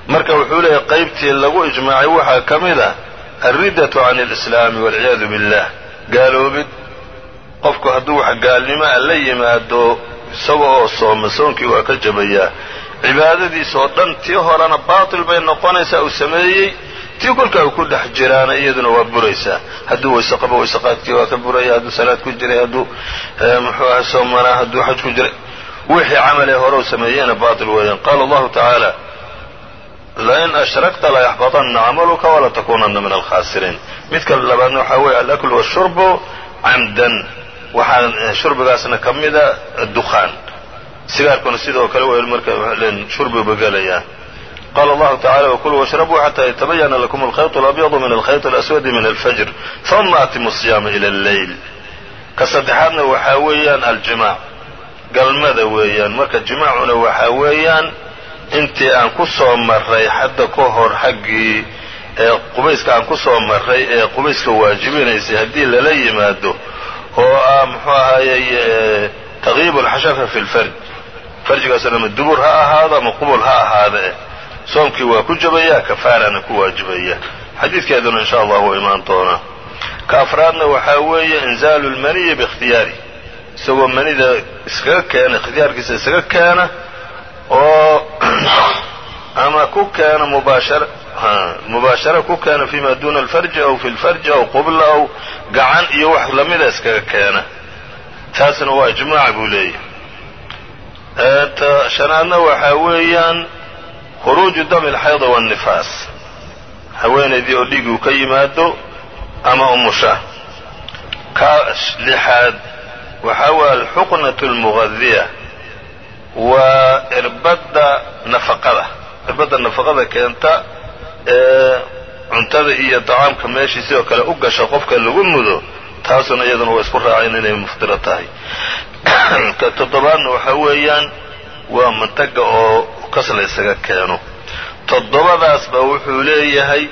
marka wuxuu leeyahy qaybtii lagu ijmaacay waxaa ka mid ah alriddatu can alislaami walciyaadu billah gaaloobid qofku hadduu wax gaalnimoa la yimaado isaga oo sooma soonkii waa ka jabayaa cibaadadiisa oo dhan tii horena baatil bay noqonaysaa uu sameeyey tii kolkaa uu ku dhex jiraana iyaduna waa buraysaa hadduu wayse qabo wayseqaadkii waa ka buraya hadduu salaad ku jiray hadduu muxuu aha soomanaa hadduu xaj ku jiray wixii camalee hore u sameeyeyna baatil weeyaan qaala allahu tacaala lain ashrakta layaxbaطana camaluka wala takunana min alkhaasiriin midka labaadna waxaa weeye alakl washurbu camdan waxaa shurbigaasna ka mida dukhaan sigaarkuna sidoo kale w marka shurbiba gelayaa qala allahu tacala wkuluu washrabuu xata yatabayana lakum alkhayط اlabyadu min alkhayط اlaswadi min alfajr ثuma atimu الصiyaama ilى اlleyl ka saddexaadna waxaa weeyaan aljimac galmada weeyaan marka jimaacuna waxaa weeyaan intii aan ku soo maray xadda ka hor xaggii ee qubayska aan ku soo maray ee qubayska waajibinaysay haddii lala yimaado oo ah muxuu ahaayey taqyiib alxashafa fi lfarj farjigaasna ama dubur ha ahaado ama qubul ha ahaada eh soomkii waa ku jabaya kafaarana ku waajibaya xadiidkeeduna insha allah wuu imaan doonaa ka afraadna waxaa weeye inzaalu lmaniyi biikhtiyaari isagoo manida iskaga keena ikhtiyaarkiisa isaga keena oo ama ku keena mubaashara mubaashara ku keena fima duna alfarji aw fi lfarji aw qubla aw gacan iyo wax lamida iskaga keena taasna waa ijmaac buu leeyahay shanaadna waxaa weeyaan khuruuju dami alxayda waannifaas haweenaydii oo dhiig uu ka yimaado ama umusha ka lixaad waxaa weeye alxuqnatu almugadiya waa irbadda nafaqada irbadda nafaqada keenta ee cuntada iyo dacaamka meeshii sidoo kale u gasha qofka lagu mudo taasuna iyaduna waa isku raaceen inay muftiro tahay ka toddobaadna waxaa weeyaan waa mantaga oo kas la ysaga keeno toddobadaasba wuxuu leeyahay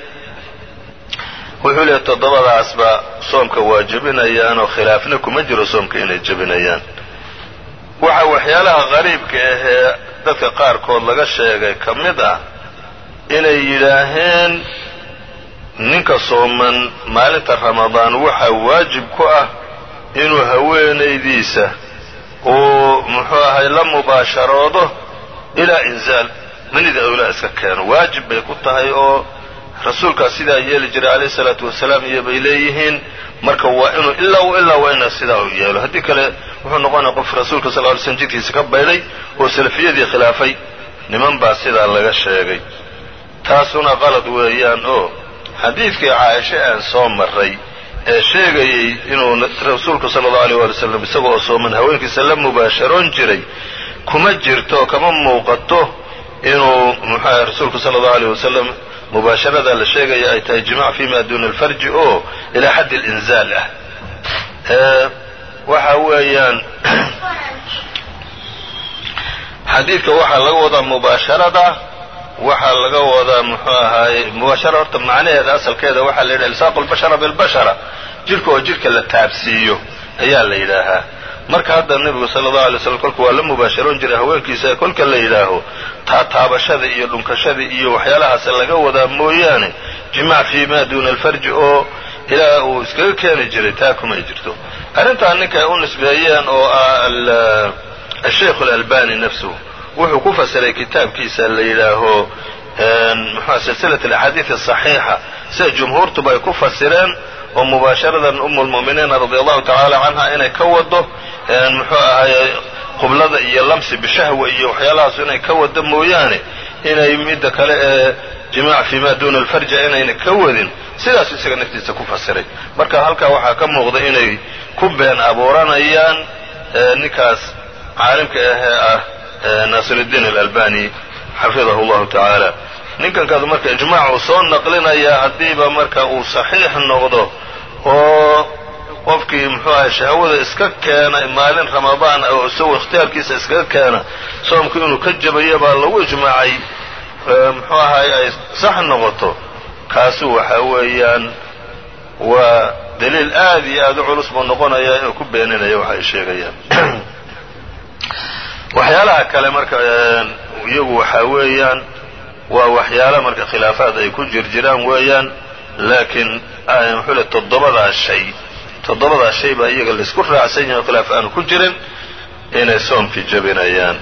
wuxuu leeyahay toddobadaasba soomka waa jebinayaan oo khilaafna kuma jiro soomka inay jebinayaan waxa waxyaalaha qariibka ahee dadka qaarkood laga sheegay ka mid ah inay yidhaaheen ninka sooman maalinta ramadaan waxaa waajib ku ah inuu haweenaydiisa uu muxuu ahay la mubaasharoodo ilaa inzaal manida awlaa iska keeno waajib bay ku tahay oo rasuulkaas sidaa yeeli jiray calayhi salaatu wasalaam iyo bay leeyihiin marka waa inuu ilaa ilaa waa ina sidaa u yeelo haddii kale wuxuu noqonaya qof rasuulka sal ly slm jidkiisa ka baydhay oo salafiyadii khilaafay niman baa sidaa laga sheegay taasuna qalad weeyaan oo xadiidkii caaisha aan soo maray ee sheegayey inuu rasuulku sala allau aleyh waali wasalam isaga oo sooman haweenkiisa la mubaasharoon jiray kuma jirto kama muuqato inuu muxuaha rasuulku sala allau aleyh wasalam mubaasharada la sheegaya ay tahay jimac fima duna alfarji oo ilaa xaddi alinzaal ah waxa weeyaan xadiidka waxaa laga wadaa mubaasharada waxaa laga wadaa muxuu ahaaye mubaashara horta macnaheeda asalkeeda waxaa la yidhaha ilsaaqu lbashara bilbashara jidhka oo jidhka la taabsiiyo ayaa la yidhaahaa marka hadda nebigu sala allahu alay slam kolka waa la mubaasharoon jiray haweenkiisa ee kolka la yidhaaho taataabashada iyo dhunkashada iyo waxyaalahaas laga wadaa mooyaane jimac fii ma duuna alfarji oo ilaa uu iskaga keeni jiray taa kumay jirto arrintan ninka ay u nisbeeyeen oo ah asheikhu alalbani nafsuhu wuxuu ku fasiray kitaabkiisa la yidhaaho muxua silsilat alaxaadiid asaxiixa sida jumhuurtuba ay ku fasireen oo mubaasharadan umu lmu'miniina radi allahu tacaala canha inay ka wado muxuu ahaye qublada iyo lamsi bishahwa iyo waxyaalahaasu inay ka wado mooyaane inay midda kale ee jimaac fii ma duuna alfarja inayna ka wadin sidaas isaga naftiisa ku fasiray marka halkaa waxaa ka muuqda inay ku been abuuranayaan ninkaas caalimka ahee ah naasirudiin alalbani xafidahu llahu tacaala ninkankaadu marka ijmaac uu soo naqlinayaa haddiiba marka uu saxiix noqdo oo qofkii muxuu ahay shahwada iska keena maalin ramadaan oo isagoo ikhtiyaarkiisa iskaga keena soomku inuu ka jabayo baa lagu ijmaacay muxuu ahay ay sax noqoto kaasu waxa weeyaan waa daliil aad iyo aad u culus buu noqonayaa inuu ku beeninayo waxa ay sheegayaan waxyaalaha kale marka iyagu waxaa weeyaan waa waxyaala marka khilaafaad ay ku jirjiraan weeyaan laakiin muxuu le toddobadaa shay toddobadaa shay baa iyaga laysku raacsan yahay oo khilaaf aanu ku jirin inay soomkii jebinayaan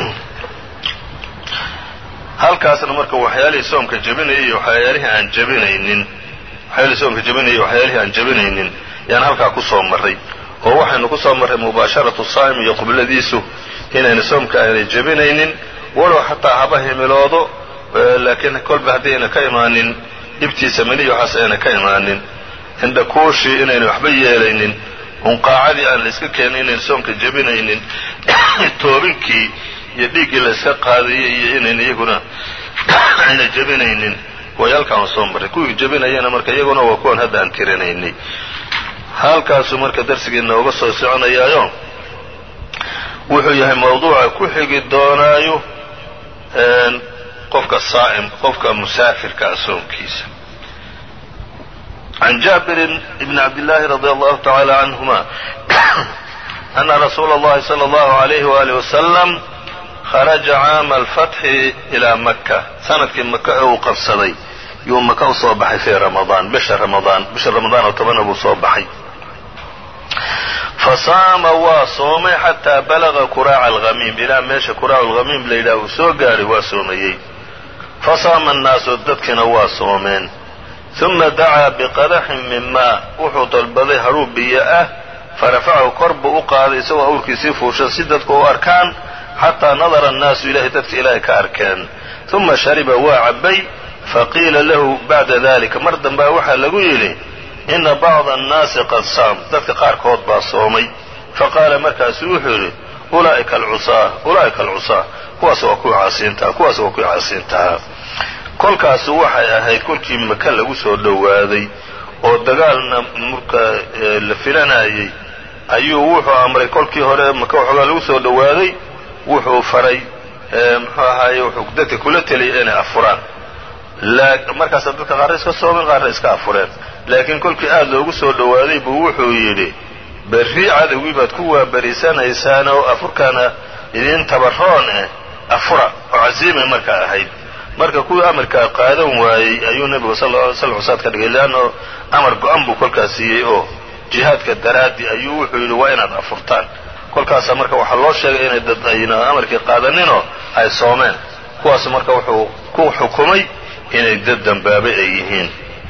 halkaasna marka waxyaalihii soomka jebinayay iyo waxyaalihii aan jebinaynin waxyaalihii soomka jebinayay iyo waxyaalihii aan jebinaynin yaan halkaa ku soo marray oo waxaynu ku soo marray mubaasharatu saa'im iyo qibladiisu inayna soomka aanay jebinaynin walow xataa haba himiloodo laakiin kolba haddii ayna ka imaanin dhibtiisa meniya waxaas ayna ka imaanin indhakuushii inayna waxba yeelaynin unqaacadii aan la iska keenin inayna soomka jebinaynin toobinkii iyo dhiiggii la iska qaadayay iyo inayna iyaguna ayna jebinaynin way halkaan soo marray kuwii jebinayana marka iyaguna waa kuwan hadda aan tirinaynay halkaasuu marka darsigeena uga soo soconayaayo wuxuu yahay mawduuca ku xigi doonaayo qofka saa'im qofka musaafirka ah soomkiisa can jaabirin bni cabdillaahi radi allahu tacaala canhuma ana rasuula اllahi salى اllahu alayhi waalih wasalam kharaja caama alfatxi ilaa maka sanadkii maka ee uu qabsaday yuu maka u soo baxay fii ramadaan bisha ramadaan bisha ramadaan oo tobana buu soo baxay fasaama waa soomay xataa balaga kuraaca alhamiim ilaa meesha kuraacu alhamiim la yidhaha uu soo gaadhay waa soomayey fasaama annaasu dadkiina waa soomeen uma dacaa biqadaxin min maa wuxuu dalbaday hadhuu biyo ah farafacahu kor buu u qaaday isagoo awrkiisii fuushan si dadku u arkaan xataa nadara annaasu ilahay dadka ilaahay ka arkeen uma shariba waa cabbay faqiila lahu bacda dalika mar dambaa waxaa lagu yidhi ina bacda annaasi qad saam dadka qaarkood baa soomay faqaala markaasu wuxuu yidhi ulaa'ika alcusaa ulaa'ika alcusaa kuwaas waa kuwii caasiintaha kuwaas waa kuwii caasiintahaa kolkaasu waxay ahayd kolkii maka lagu soo dhowaaday oo dagaalna marka la filanayay ayuu wuxuu amray kolkii hore maka waxoogaa lagu soo dhowaaday wuxuu faray muxuu ahaaye wuxuu dadka kula teliyay inay afuraan markaasa dadka qaarna iska soomeen qaarna iska afureen laakiin kolkii aad loogu soo dhowaaday buu wuxuu yidhi berri cadowgii baad ku waabariisanaysaan oo afurkaana idiin tabaroon eh afura oo casiimay markaa ahayd marka kuwii amarkaa qaadan waayey ayuu nebigu sal ly slam usaad ka dhigay leanno amar go-an buu kolkaas siiyey oo jihaadka daraaddi ayuu wuxuu yidhi waa inaad afurtaan kolkaasa marka waxaa loo sheegay inay dad ayna amarkii qaadaninoo ay soomeen kuwaas marka wuxuu ku xukumay inay dad dambaabay ay yihiin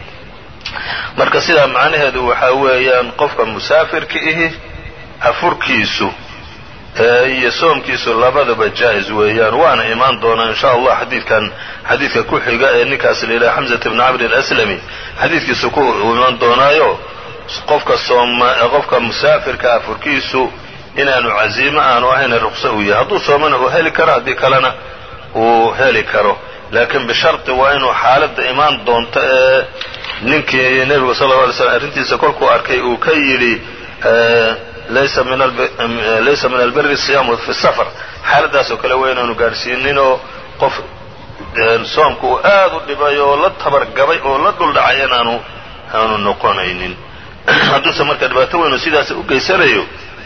marka sidaa macnaheedu waxaa weeyaan qofka musaafirka ihi afurkiisu iyo soomkiisu labadaba jaa-is weeyaan waana imaan doonaa in sha allah xadiidkan xadiidka ku xiga ee ninkaas la yidhaha xamsata bni camr alaslami xadiidkiisu ku imaan doonaayo qofka sooma qofka musaafirka afurkiisu inaanu caziimo aanu ahayna ruqso uu yahay hadduu soomana uu heli karo haddii kalena uu heli karo laakiin bisharti waa inuu xaaladda imaan doonto ee ninkii nebigu sal lla alay slam arrintiisa kolkuu arkay uu ka yidhi laysa min albiri siyaamu fi safar xaaladdaasoo kale waa inaanu gaadhsiininoo qof soomka uu aad u dhibay oo la tabargabay oo la dhuldhacay inaanu aanu noqonaynin hadduuse marka dhibaato weynu sidaas u geysanayo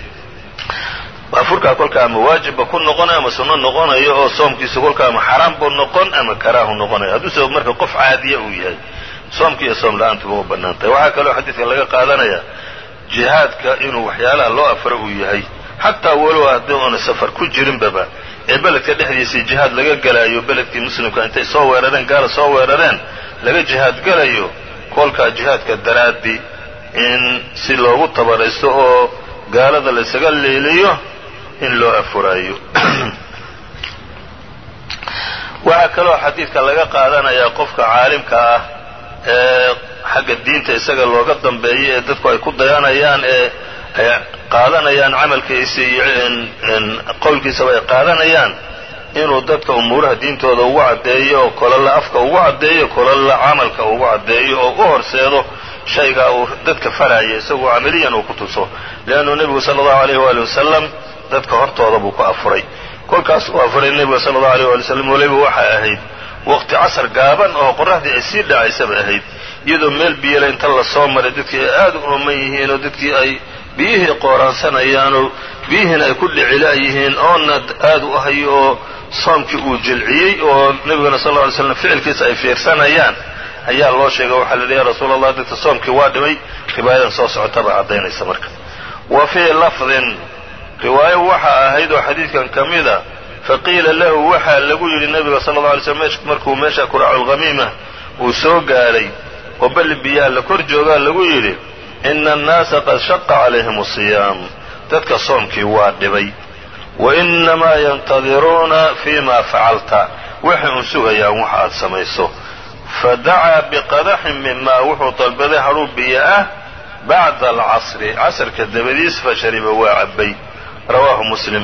afurkaa kolka ama waajibba ku noqonayo ama sunno noqonayo oo soomkiisa kolka ama xaraam buu noqon ama karaahu noqonayo hadduuse marka qof caadiya uu yahay soomki iyo soom la-aantuba u bannaan tahay waxaa kaloo xadiidka laga qaadanaya jihaadka inuu waxyaalaha loo afro uu yahay xataa walow haddii oona safar ku jirinbaba ee beledka dhexdiisii jihaad laga gelayo beledkii muslimka intay soo weerareen gaala soo weerareen laga jihaad gelayo kolkaa jihaadka daraaddi in si loogu tabaraysto oo gaalada laysaga leeliyo in loo afuraayo waxaa kaloo xadiidka laga qaadanayaa qofka caalimka ah ee xagga diinta isaga looga dambeeyo ee dadku ay ku dayanayaan ee ay qaadanayaan camalkiisa iyo qowlkiisaba ay qaadanayaan inuu dadka umuuraha diintooda ugu caddeeyo oo kolalla afka ugu caddeeyo kolalla camalka ugu caddeeyo oo u horseedo shaygaa uu dadka faraya isagoo camaliyan uu ku tuso leannu nebigu sala allahu alayh waali wasalam dadka hortooda buu ku afuray kolkaas uu afuray nebiga sala allahu alayh waali wasalam weliba waxay ahayd waqti casar gaaban oo qoraxdii ay sii dhacaysaba ahayd iyadoo meel biyale inta la soo maray dadkii ay aad u ooman yihiin oo dadkii ay biyihii qooraansanayaan oo biyihiina ay ku dhicila yihiin oonna aad u hayo oo soomkii uu jilciyey oo nebiguna sal lla ly slam ficilkiisa ay fiirsanayaan ayaa loo sheegay waxaa la yidhi ya rasuula allah dadka soomkii waa dhimay riwaayadan soo socotaba caddaynaysa marka wa fii lafdin riwaayo waxaa ahayd oo xadiidkan ka mida faqiila lahu waxaa lagu yidhi nebiga sala alla alay slm markuu meesha kuraaculkhamiima uu soo gaadhay oo balli biyaha la kor joogaa lagu yidhi ina annaasa qad shaqa calayhim asiyaam dadka soomkii waa dhibay wa inamaa yantadiruuna fii ma facalta waxay un sugayaan waxa aad samayso fadacaa biqadaxin mimaa wuxuu dalbaday hadhuu biyo ah bacda alcasri casrka dabadiis fashariba waa cabbay rawaahu muslim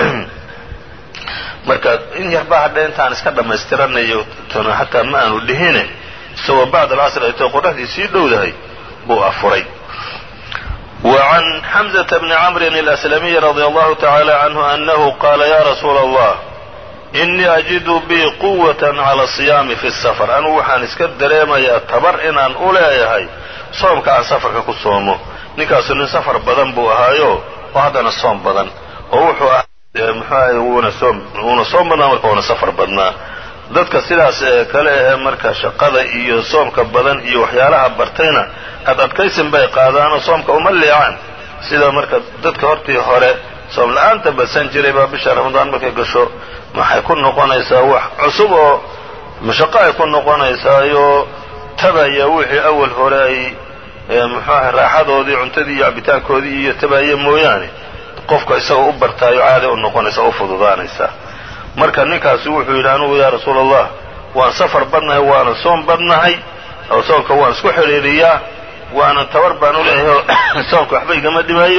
marka in yarbaa hadha intaan iska dhammaystiranayo tona hataa ma aanu dhihine isagoo bacd alcasri aytoo qoraxdii sii dhowdahay buu afuray wa can xamزة bni camrin اlأslamiyi radi allahu tacala canhu anahu qaala ya rasuula allah inii ajidu bii quwaة cala siyaami fi safar anugu waxaan iska dareemayaa tabar inaan u leeyahay soomka aan safarka ku soomo ninkaasu nin safar badan buu ahaayo oo haddana soom badan oo wuxuu ah muxuahay wuuna soom wuuna soom badnaa marka wuuna safar badnaa dadka sidaas ee kale ee marka shaqada iyo soomka badan iyo waxyaalaha bartayna ad adkaysin bay qaadaanoo soomka uma leecaan sida marka dadka hortii hore soom la-aanta badsan jiray baa bisha ramadaan markay gasho maxay ku noqonaysaa wax cusub oo mashaqo ay ku noqonaysaayo tabaya wixii awal hore ay muxuaha raaxadoodii cuntadii iyo cabitaankoodii iyo tabaya mooyaane qofka isagoo u bartaayo caada u noqonaysa u fududaanaysaa marka ninkaasi wuxuu yidhi anugu yaa rasuula allah waan safar badnahay waana soom badnahay oo soomka waan isku xidhiidhiyaa waana tabar baan u leeyahay oo soomka waxba igama dhimayo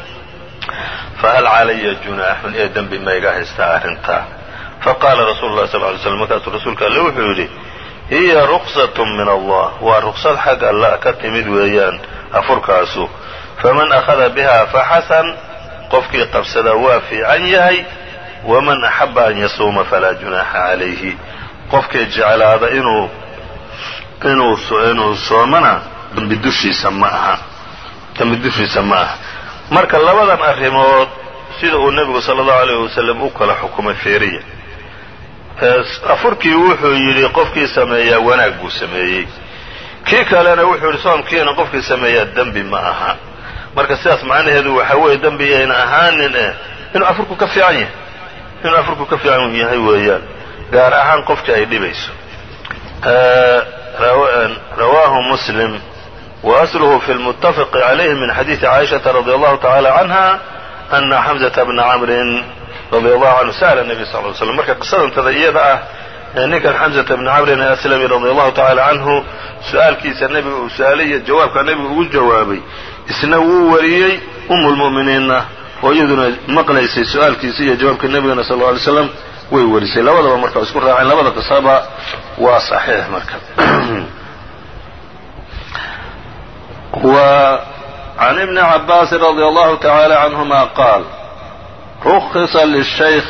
fahal calaya junaaxun ee dembi ma iga haystaa arrintaa faqaala rasuulu llahi sal ly slam markaasuu rasuulka alle wuxuu yidhi hiya ruksatun min allah waa ruksad xag alla ka timid weeyaan afurkaasu faman akhada biha faxasan qofkii qabsadaa waa fiican yahay waman axaba an yasuuma falaa junaaxa calayhi qofkii jeclaada inuu inuu inuu soomana dembi dushiisa ma aha dembi dushiisa ma aha marka labadan arrimood sida uu nebigu sala allahu alayh wasalam u kala xukumay feeriya afurkii wuxuu yidhi qofkii sameeyaa wanaag buu sameeyey kii kalena wuxuu yidhi soomkiina qofkii sameeyaa dembi ma aha marka sidaas macnaheedu waxa weeye dembi ayna ahaanin eh inuu afurku ka fiican yahay inuu afurku ka fiican yahay weeyaan gaar ahaan qofkii ay dhibayso rawaahu muslim wa asluhu fi lmuttafaqi calayhi min xadiidi caaishata radi allahu tacala canha ana xamzata bna camrin radi allahu canhu sa'la nebiy sal ly slam marka qisadantada iyada ah ee ninkan xamzata bni camrin aslami radi allahu tacala canhu su-aalkiisa nebiga uu su-aalay iyo jawaabka nebigu ugu jawaabay isna wuu wariyey umu lmu'miniinna oo iyaduna maqlaysay su-aalkiisa iyo jawaabka nebigana sal lla alay slam way warisay labadaba marka isku raaceen labada qisaba waa saxiix marka wa can ibni cabaasin radi allahu tacala canhuma qaal rukhisa lishaykh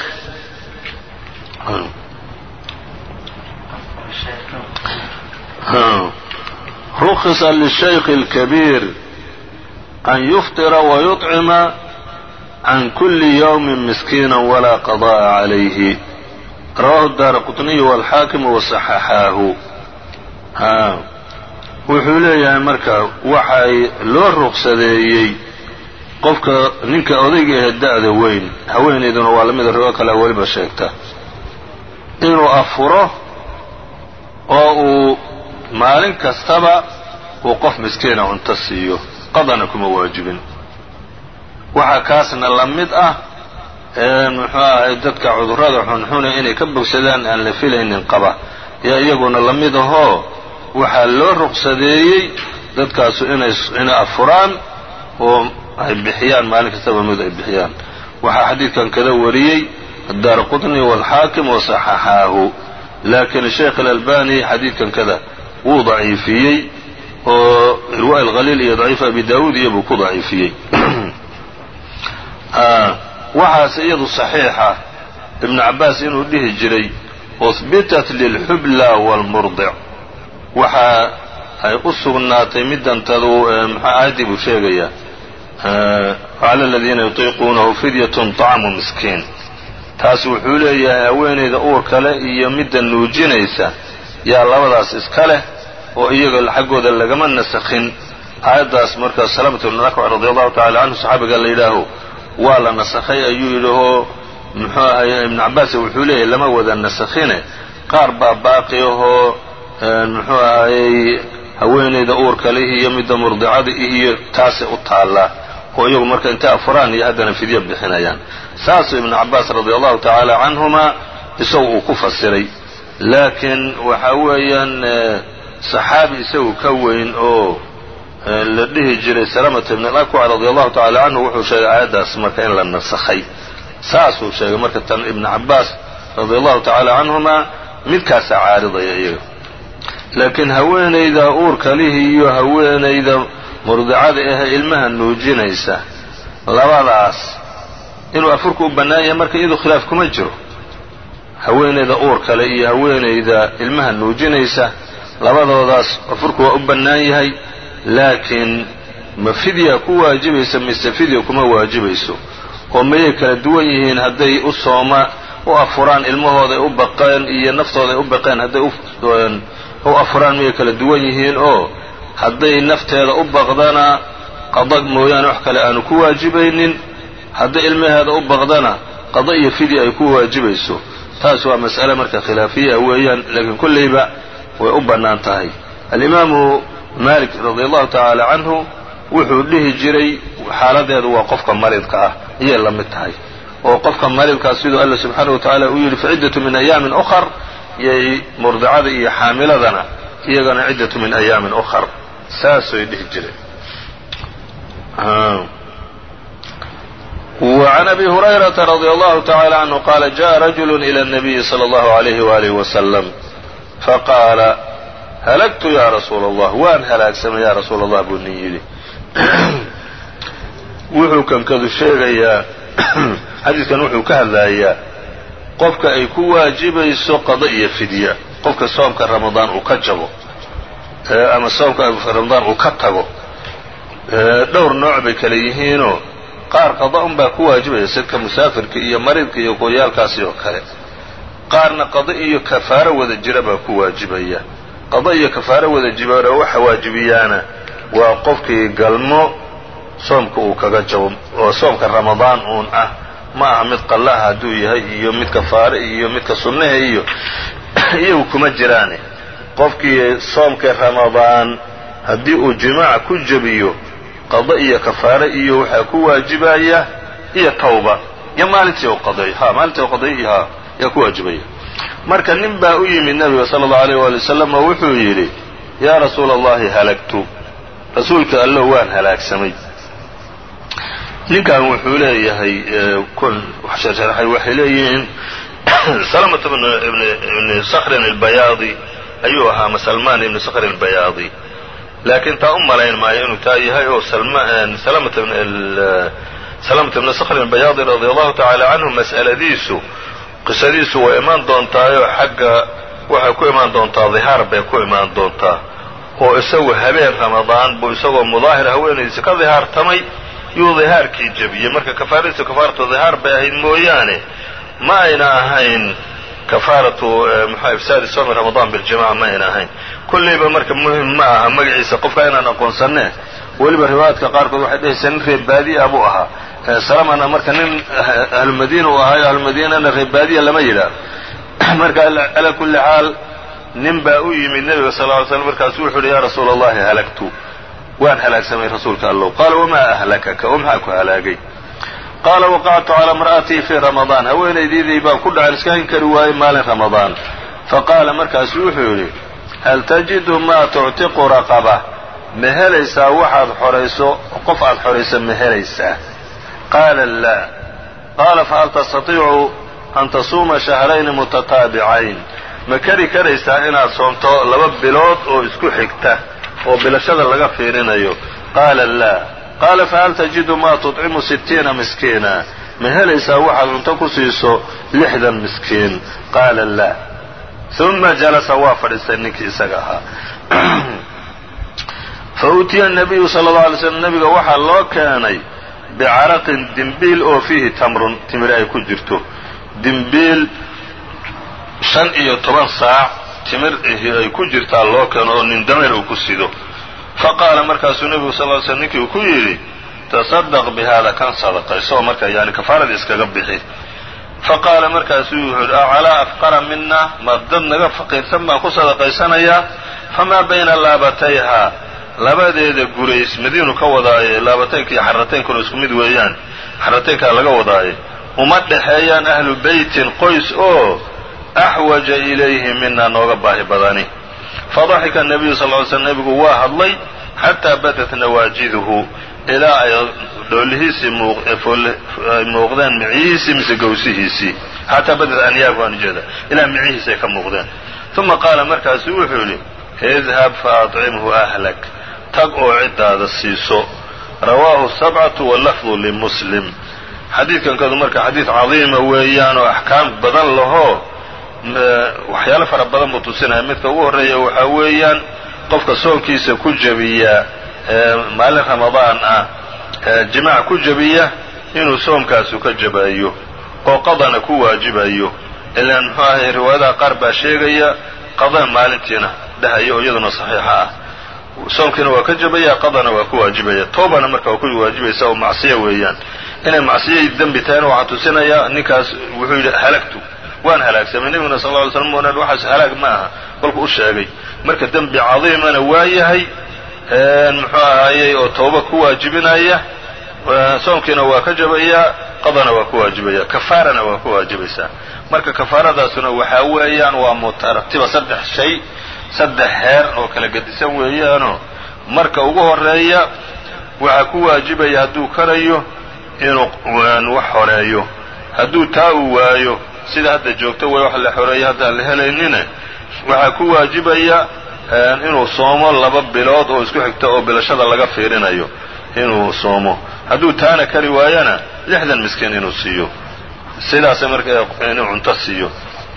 rukhisa lishaykh اlkabiir an yuftira wayuطcima can kuli ywmi miskiina walaa qada'a calayhi rawahu daara quطniyu walxaakimu wasaxaxaahu wuxuu leeyahay marka waxay loo ruqsadeeyey qofka ninka odayga ahe da'da weyn haweenayduna waa lamida rigo kalea weliba sheegta inuu afuro oo uu maalin kastaba uu qof miskiina cunto siiyo qadana kuma waajibin waxaa kaasna la mid ah muxuu ahay dadka cudurrada xunxune inay ka bogsadaan aan la filaynin qaba yaa iyaguna la mid ahoo waxaa loo ruqsadeeyey dadkaasu inay afuraan oo ay bixiyaan maalin kastaba mid ay bixiyaan waxaa xadiidkan kada wariyey addaara qutni waalxaakim wasaxaxaahu laakiin sheekh alalbani xadiidkan kada wuu daciifiyey oo irwa alkhaliil iyo daciif abi daawuud iyo buu ku daciifiyey waxaase iyadu saxiixa ibnu cabbaas inuu dhihi jiray uhbitat lilxubla waalmurdic waxa ay u sugnaatay midantadu mxu aayaddii buu sheegayaa cala aladiina yutiiquunahu fidyatun طacmu miskiin taas wuxuu leeyahay haweenayda uur kale iyo midda nuujinaysa yaa labadaas iska leh oo iyaga xaggooda lagama nasakhin aayaddaas markaa salamatu ibn akwac radi allahu tacala canhu saxaabiga la yidhaaho waa la nasakhay ayuu yidhi oo muxuu ahaye ibnu cabbaas wuxuu leeyahay lama wada nasakhine qaar baa baaqi ahoo muxuu ahayey haweenayda uurka leh iyo midda murdicada iyo taasay u taallaa oo iyagu marka intay afuraan iyo haddana fidyo bixinayaan saasuu ibnu cabbaas radi allahu tacaala canhuma isagu uu ku fasiray laakiin waxa weeyaan saxaabi isagu ka weyn oo la dhihi jiray salamata ibn alakwac radi allahu tacala canhu wuxuu sheegay aayaddaas marka in la nasakhay saasuu sheegay marka tan ibnu cabbaas radi allahu tacaala canhuma midkaasaa caaridaya iyaga laakiin haweenayda uurka lihi iyo haweenayda murdicada ahe ilmaha nuujinaysa labadaas inuu afurku u bannaan yahay marka iyadu khilaaf kuma jiro haweenayda uur kale iyo haweenayda ilmaha nuujinaysa labadoodaas afurku waa u bannaan yahay laakiin ma fidya ku waajibaysa mise fidya kuma waajibayso oo mayay kala duwan yihiin hadday u sooma u afuraan ilmahooday u baqeen iyo naftooday u baqeen hadday u afuraan miyay kala duwan yihiin oo hadday nafteeda u baqdana qada mooyaane wax kale aanu ku waajibaynin hadday ilmaheeda u baqdana qada iyo fidya ay ku waajibayso taas waa mas'ale marka khilaafiya weeyaan laakiin kollayba way u bannaan tahay alimaamu malik radi allahu tacaala canhu wuxuu dhihi jiray xaaladeedu waa qofka maridka ah ayay la mid tahay oo qofka maridkaa siduu alla subxaanahu wa tacaala uu yidhi faciddatu min ayaamin ukhar yay murdicada iyo xaamiladana iyagana ciddatu min ayaamin ukhar saasay dhihi jireen وعn أbي هريرة رضي الله تعالى عنه قال جاء رجل إلى النبي صلى الله عليه وآله وسلم فقال هلكت يا رsuuل الله waan halaagsamay ya rasuul الlah buu nin yidhi wuxuu kankadu sheegayaa xadiidkan wuxuu ka hadlayaa qofka ay ku waajibayso qada iyo fidya qofka soomka ramadaan uu ka jabo ama soomka ramadaan uu ka tago dhowr nooc bay kale yihiinoo qaar qada un baa ku waajibaya sidka musaafirka iyo maridka iyo gooyaalkaasi oo kale qaarna qada iyo kafaaro wada jira baa ku waajibaya qada iyo kafaaro wada jibara waxa waajibiyaana waa qofkii galmo soomka uu kaga jabo oo soomka ramadaan uun ah ma aha mid qallaha hadduu yahay iyo mid kafaare iyo midka sunnaha iyo iyagu kuma jiraane qofkii soomka ramadaan haddii uu jimaaca ku jebiyo qada iyo kafaare iyo waxaa ku waajibaya iyo tawba iyo maalintii u qaday ha maalintii u qaday iyo ha yaa ku waajibaya marka nin baa u yimid nabiga sala allahu alayh waali wasalam oo wuxuu yidhi yaa rasuula allahi halagtu rasuulka allo waan halaagsamay ninkan wuxuu leeyahay kun wax sharxay waxay leeyihiin salamata ibni sakrin albayaadi ayuu ahaa ma salmaan ibni sakrin albayaadi laakiin taa u malayn maayo inuu taa yahay oo salamata ibni sakrin albayaadi radi allahu tacaala canhu mas'aladiisu qisadiisu way imaan doontaayoo xagga waxay ku imaan doontaa dihaar bay ku imaan doontaa oo isagu habeen ramadaan buu isagoo mudaahir haweenaydiisa ka dihaartamay yuu dihaarkii jebiyey marka kafaaradiisu kafaaratu dihaar bay ahayd mooyaane ma ayna ahayn kafaaratu muxua ifsaadi soomi ramadaan biljamaca ma ayna ahayn kollayba marka muhim ma aha magaciisa qofka inaan aqoonsanne weliba riwaayaadka qaarkood waxay dhehaysaa nin reer baadiya buu ahaa salamana marka nin ahlumadiina uu ahaayo ahlumadiinana reer baadiya lama yidhaah marka calaa kulli xaal nin baa u yimid nebiga sal ly slm markaasu wuxuu uhi yaa rasuula allahi halagtu waan halaagsamay rasuulka allow qaala wamaa ahlakaka oo maxaa ku halaagay qaala waqactu calaa mar'atii fii ramadaan haweenaydiidii baan ku dhacan iska hin kari waayey maalin ramadaan faqaala markaasu wuxuu yidhi hal tajidu maa tuctiqu raqaba ma helaysaa waxaad xorayso qof aad xorayso ma helaysaa qaala laa qaala fahal tastatiicu an tasuuma shahrayni mutataabicayn ma kari karaysaa inaad soomto laba bilood oo isku xigta oo bilashada laga fiirinayo qaala laa qaala fahal tajidu maa tudcimu sittiina miskiina ma helaysaa waxaad cunto ku siiso lixdan miskiin qaala laa uma jalasa waa fadhiistay ninkii isaga ahaa fa utiya nabiyu sala allau alay slam nabiga waxaa loo keenay bicaraqin dimbiil oo fiihi tamrun timir ay ku jirto dimbiil shan iyo toban saac timir ay ku jirtaa loo keeno oo nin dameer uu ku sido fa qaala markaasuu nebigu sal ly slm ninkii uu ku yidhi tasadaq bi hada kan sadaqayso oo marka yani kafaaradii iskaga bixi fa qaala markaasuu wuxuu yidhi acalaa afqara mina ma dad naga faqiirsan baan ku sadaqaysanayaa famaa bayna laabatayha labadeeda gurays madiinu ka wadaaye laabataynka iyo xarataynkuna isku mid weeyaan xarataynkaa laga wadaaye uma dhexeeyaan ahlu beytin qoys oo axwaja ilayhi mina nooga baahi badani fadaxika nabiyu sal ly slm nebigu waa hadlay xataa badat nawaajiduhu ilaa ay dhoolihiisii ay muuqdeen micihiisii mise gawsihiisii xataa badat anyaagu aan ujeeda ilaa micihiisi ay ka muuqdeen uma qaala markaasu wuxuu yidhi idhab faacimhu ahlak tag oo ciddaada siiso rawaahu sabcatu walafdu limuslim xadiidkankadu marka xadiid cadiima weeyaan oo axkaam badan lahoo waxyaalo fara badan buu tusinaya midka ugu horreeya waxaa weeyaan qofka soonkiisa ku jebiya maalin ramadaan ah jimaac ku jebiya inuu soomkaasu ka jabayo oo qadana ku waajibayo ilaan muxuu ahay riwaayadaha qaar baa sheegaya qada maalintiina dhahaya oo iyaduna saxiixa ah soomkiina waa ka jabaya qadana waa ku waajibaya toobana marka waa ku waajibaysa oo macsiyo weeyaan inay macsiyo dembi tahayna waxaa tusinaya ninkaas wuxuu yidhi halagtu waan halaagsamay nebiguna sal ly slm onan waxaas halaag ma aha kolku u sheegay marka dembi cadiimana waa yahay muxuu ahaayey oo tooba ku waajibinaya soomkiina waa ka jabayaa qadana waa ku waajibaya kafaarana waa ku waajibaysaa marka kafaaradaasuna waxaa weeyaan waa mutaratiba saddex shay saddex heer oo kala gedisan weeyaanoo marka ugu horeeya waxaa ku waajibaya hadduu karayo inuu wax horeeyo hadduu taa uu waayo sida hadda joogto way wax la xoreeya haddaan la helaynine waxaa ku waajibaya inuu soomo laba bilood oo isku xigta oo bilashada laga fiirinayo inuu soomo hadduu taana kari waayana lixdan miskiin inuu siiyo sidaasa marka inuu cunto siiyo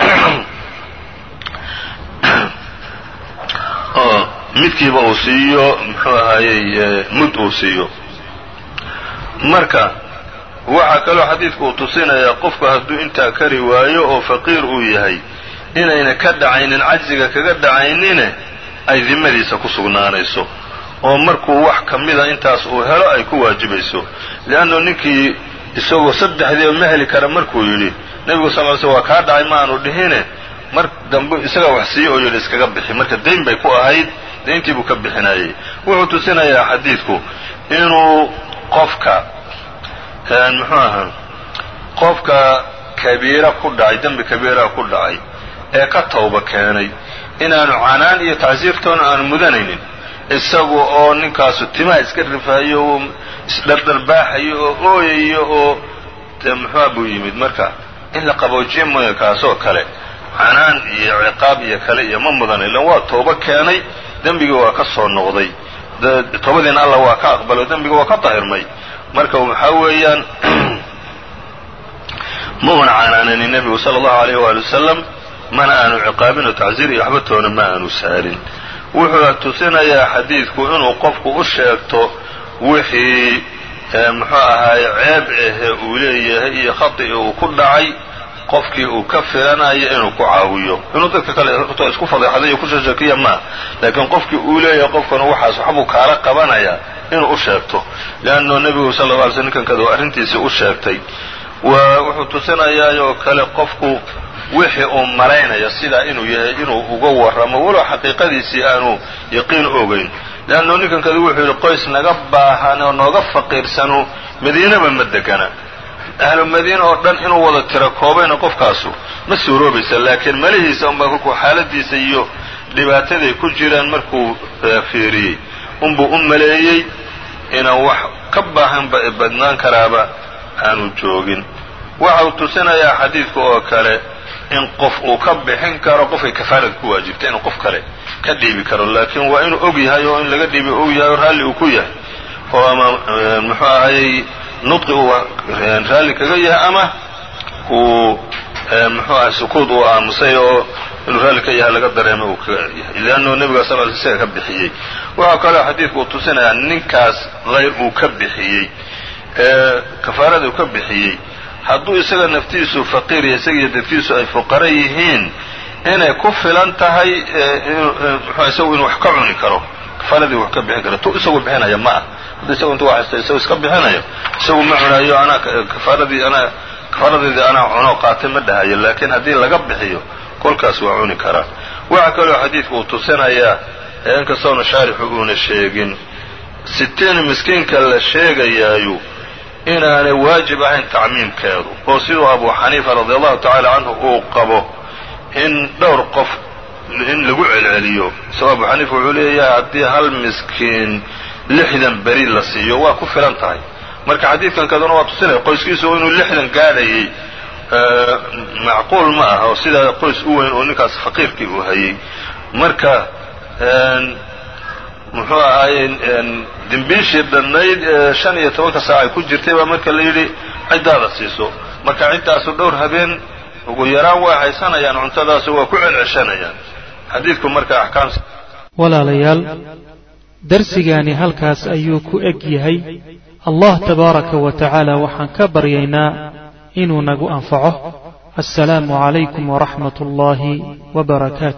oo midkiiba uu siiyo muxuu ahaayey mud uu siiyo marka waxaa kaloo xadiidku uu tusinayaa qofku hadduu intaa kari waayo oo faqiir uu yahay inayna ka dhacaynin cajziga kaga dhacaynine ay dimadiisa ku sugnaanayso oo markuu wax ka mida intaas uu helo ay ku waajibayso leannu ninkii isagoo saddexdiiba ma heli kara markuu yidhi nebigu sal ly sl waa kaa dhacay ma aanu dhihine mar dambe isagaa wax siiye oo yidhi iskaga bixi marka dayn bay ku ahayd dayntii buu ka bixinayay wuxuu tusinayaa xadiidku inuu qofka muxuu ahaa qofka kabiira ku dhacay dembi kabiira ku dhacay ee ka tawba keenay inaanu canaan iyo tacsiirtoona aanu mudanaynin isagu oo ninkaasu timaha iska rifaayo oo isdhardharbaaxayo oo ooyayo oo de muxuua buu yimid marka in la qaboojiye mooya kaasoo kale canaan iyo ciqaab iyo kale iyo ma mudan ilan waa toobo keenay dembigii waa ka soo noqday toobadiina allah waa ka aqbalo dembiga waa ka dahirmay marka waxaa weeyaan ma una canaananin nebigu sala allahu alayh waali wasalam mana aanu ciqaabin oo tacsiir iyo waxba toona ma aanu saarin wuxuu tusinayaa xadiidku inuu qofku u sheegto wixii muxuu ahaaye ceeb ahe uu leeyahay iyo khati uu ku dhacay qofkii uu ka filanayo inuu ku caawiyo inuu dadka kale horto isku fadeexday iyo ku shashakiya ma laakiin qofkii uu leeyahay qofkana waxaas waxbuu kaala qabanaya inuu u sheegto leanno nebigu sal lla alay sl ninkan kada arrintiisii u sheegtay wuxuu tusinayaa oo kale qofku wixii uu malaynaya sidaa inuu yahay inuu uga warramo walow xaqiiqadiisii aanu yaqiin ogayn leanno ninkan kada wuxuu yidhi qoys naga baahan oo nooga faqiirsanu madiinaba ma degana ahlu madiina oo dhan inuu wada tiro koobayna qofkaasu ma suuroobaysa laakiin malihiisa unbaa kolkuu xaaladiisa iyo dhibaataday ku jiraan markuu fiiriyey unbuu u maleeyey inaan wax ka baahanba badnaan karaaba aanu joogin waxa uu tusinayaa xadiidka oo kale in qof uu ka bixin karo qofkay kafaarada ku waajibta inuu qof kale ka dhiibi karo laakiin waa inuu og yahay oo in laga dhiibi og yahay oo raalli uu ku yahay oo ama muxuu ahayey nudqi uu raalli kaga yahay ama uu muxuu ahay sukuud uu aamusay oo inuu raalli ka yahay laga dareemo uu ka yahay leannu nebiga sal l isaga ka bixiyey waxaa kaloo xadiidku uu tusinayaa ninkaas hayr uu ka bixiyey ee kafaarada uu ka bixiyey hadduu isaga naftiisu faqiir iyo isaga iyo dadkiisu ay fuqara yihiin inay ku filan tahay isagu inuu wax ka cuni karo kafaaradii wax ka bixin karo tu isagu bixinaya ma ah hadduu isagu intu haysto isagu iska bixinayo isagu ma cunayo anaa kafaaradii anaa kafaaradeedii anaa cuno qaatay ma dhahayo laakiin haddii laga bixiyo kolkaas waa cuni karaa waxaa kaloo xadiidku uu tusinayaa inkastoona shaarixu uuna sheegin sitiin miskiinka la sheegayaayu inaanay waajib ahayn tacmiimkeedu oo siduu abu xaniifa radi allahu tacaala canhu uu qabo in dhowr qof in lagu celceliyo isagoo abu xaniifa wuxuu leeyahay haddii hal miskiin lixdan beri la siiyo waa ku filan tahay marka xadiidkan kaduna waa tusinaya qoyskiisu inuu lixdan gaadhayay macquul ma ah oo sidaa qoys u weyn oo ninkaas faqiirkii uu hayay marka muxuu ahaayey dimbiishii dhannayd shan iyo tobanka saac ay ku jirtay baa marka la yidhi ciddaada siiso marka ciddaasu dhowr habeen ugu yaraan waa haysanayaan cuntadaasu waa ku celceshanayaan xadiidku marka axkaam walaalayaal darsigaani halkaas ayuu ku eg yahay allah tabaaraka wa tacaala waxaan ka baryaynaa inuu nagu anfaco assalaamu calaykum waraxmat ullaahi wbarakaatu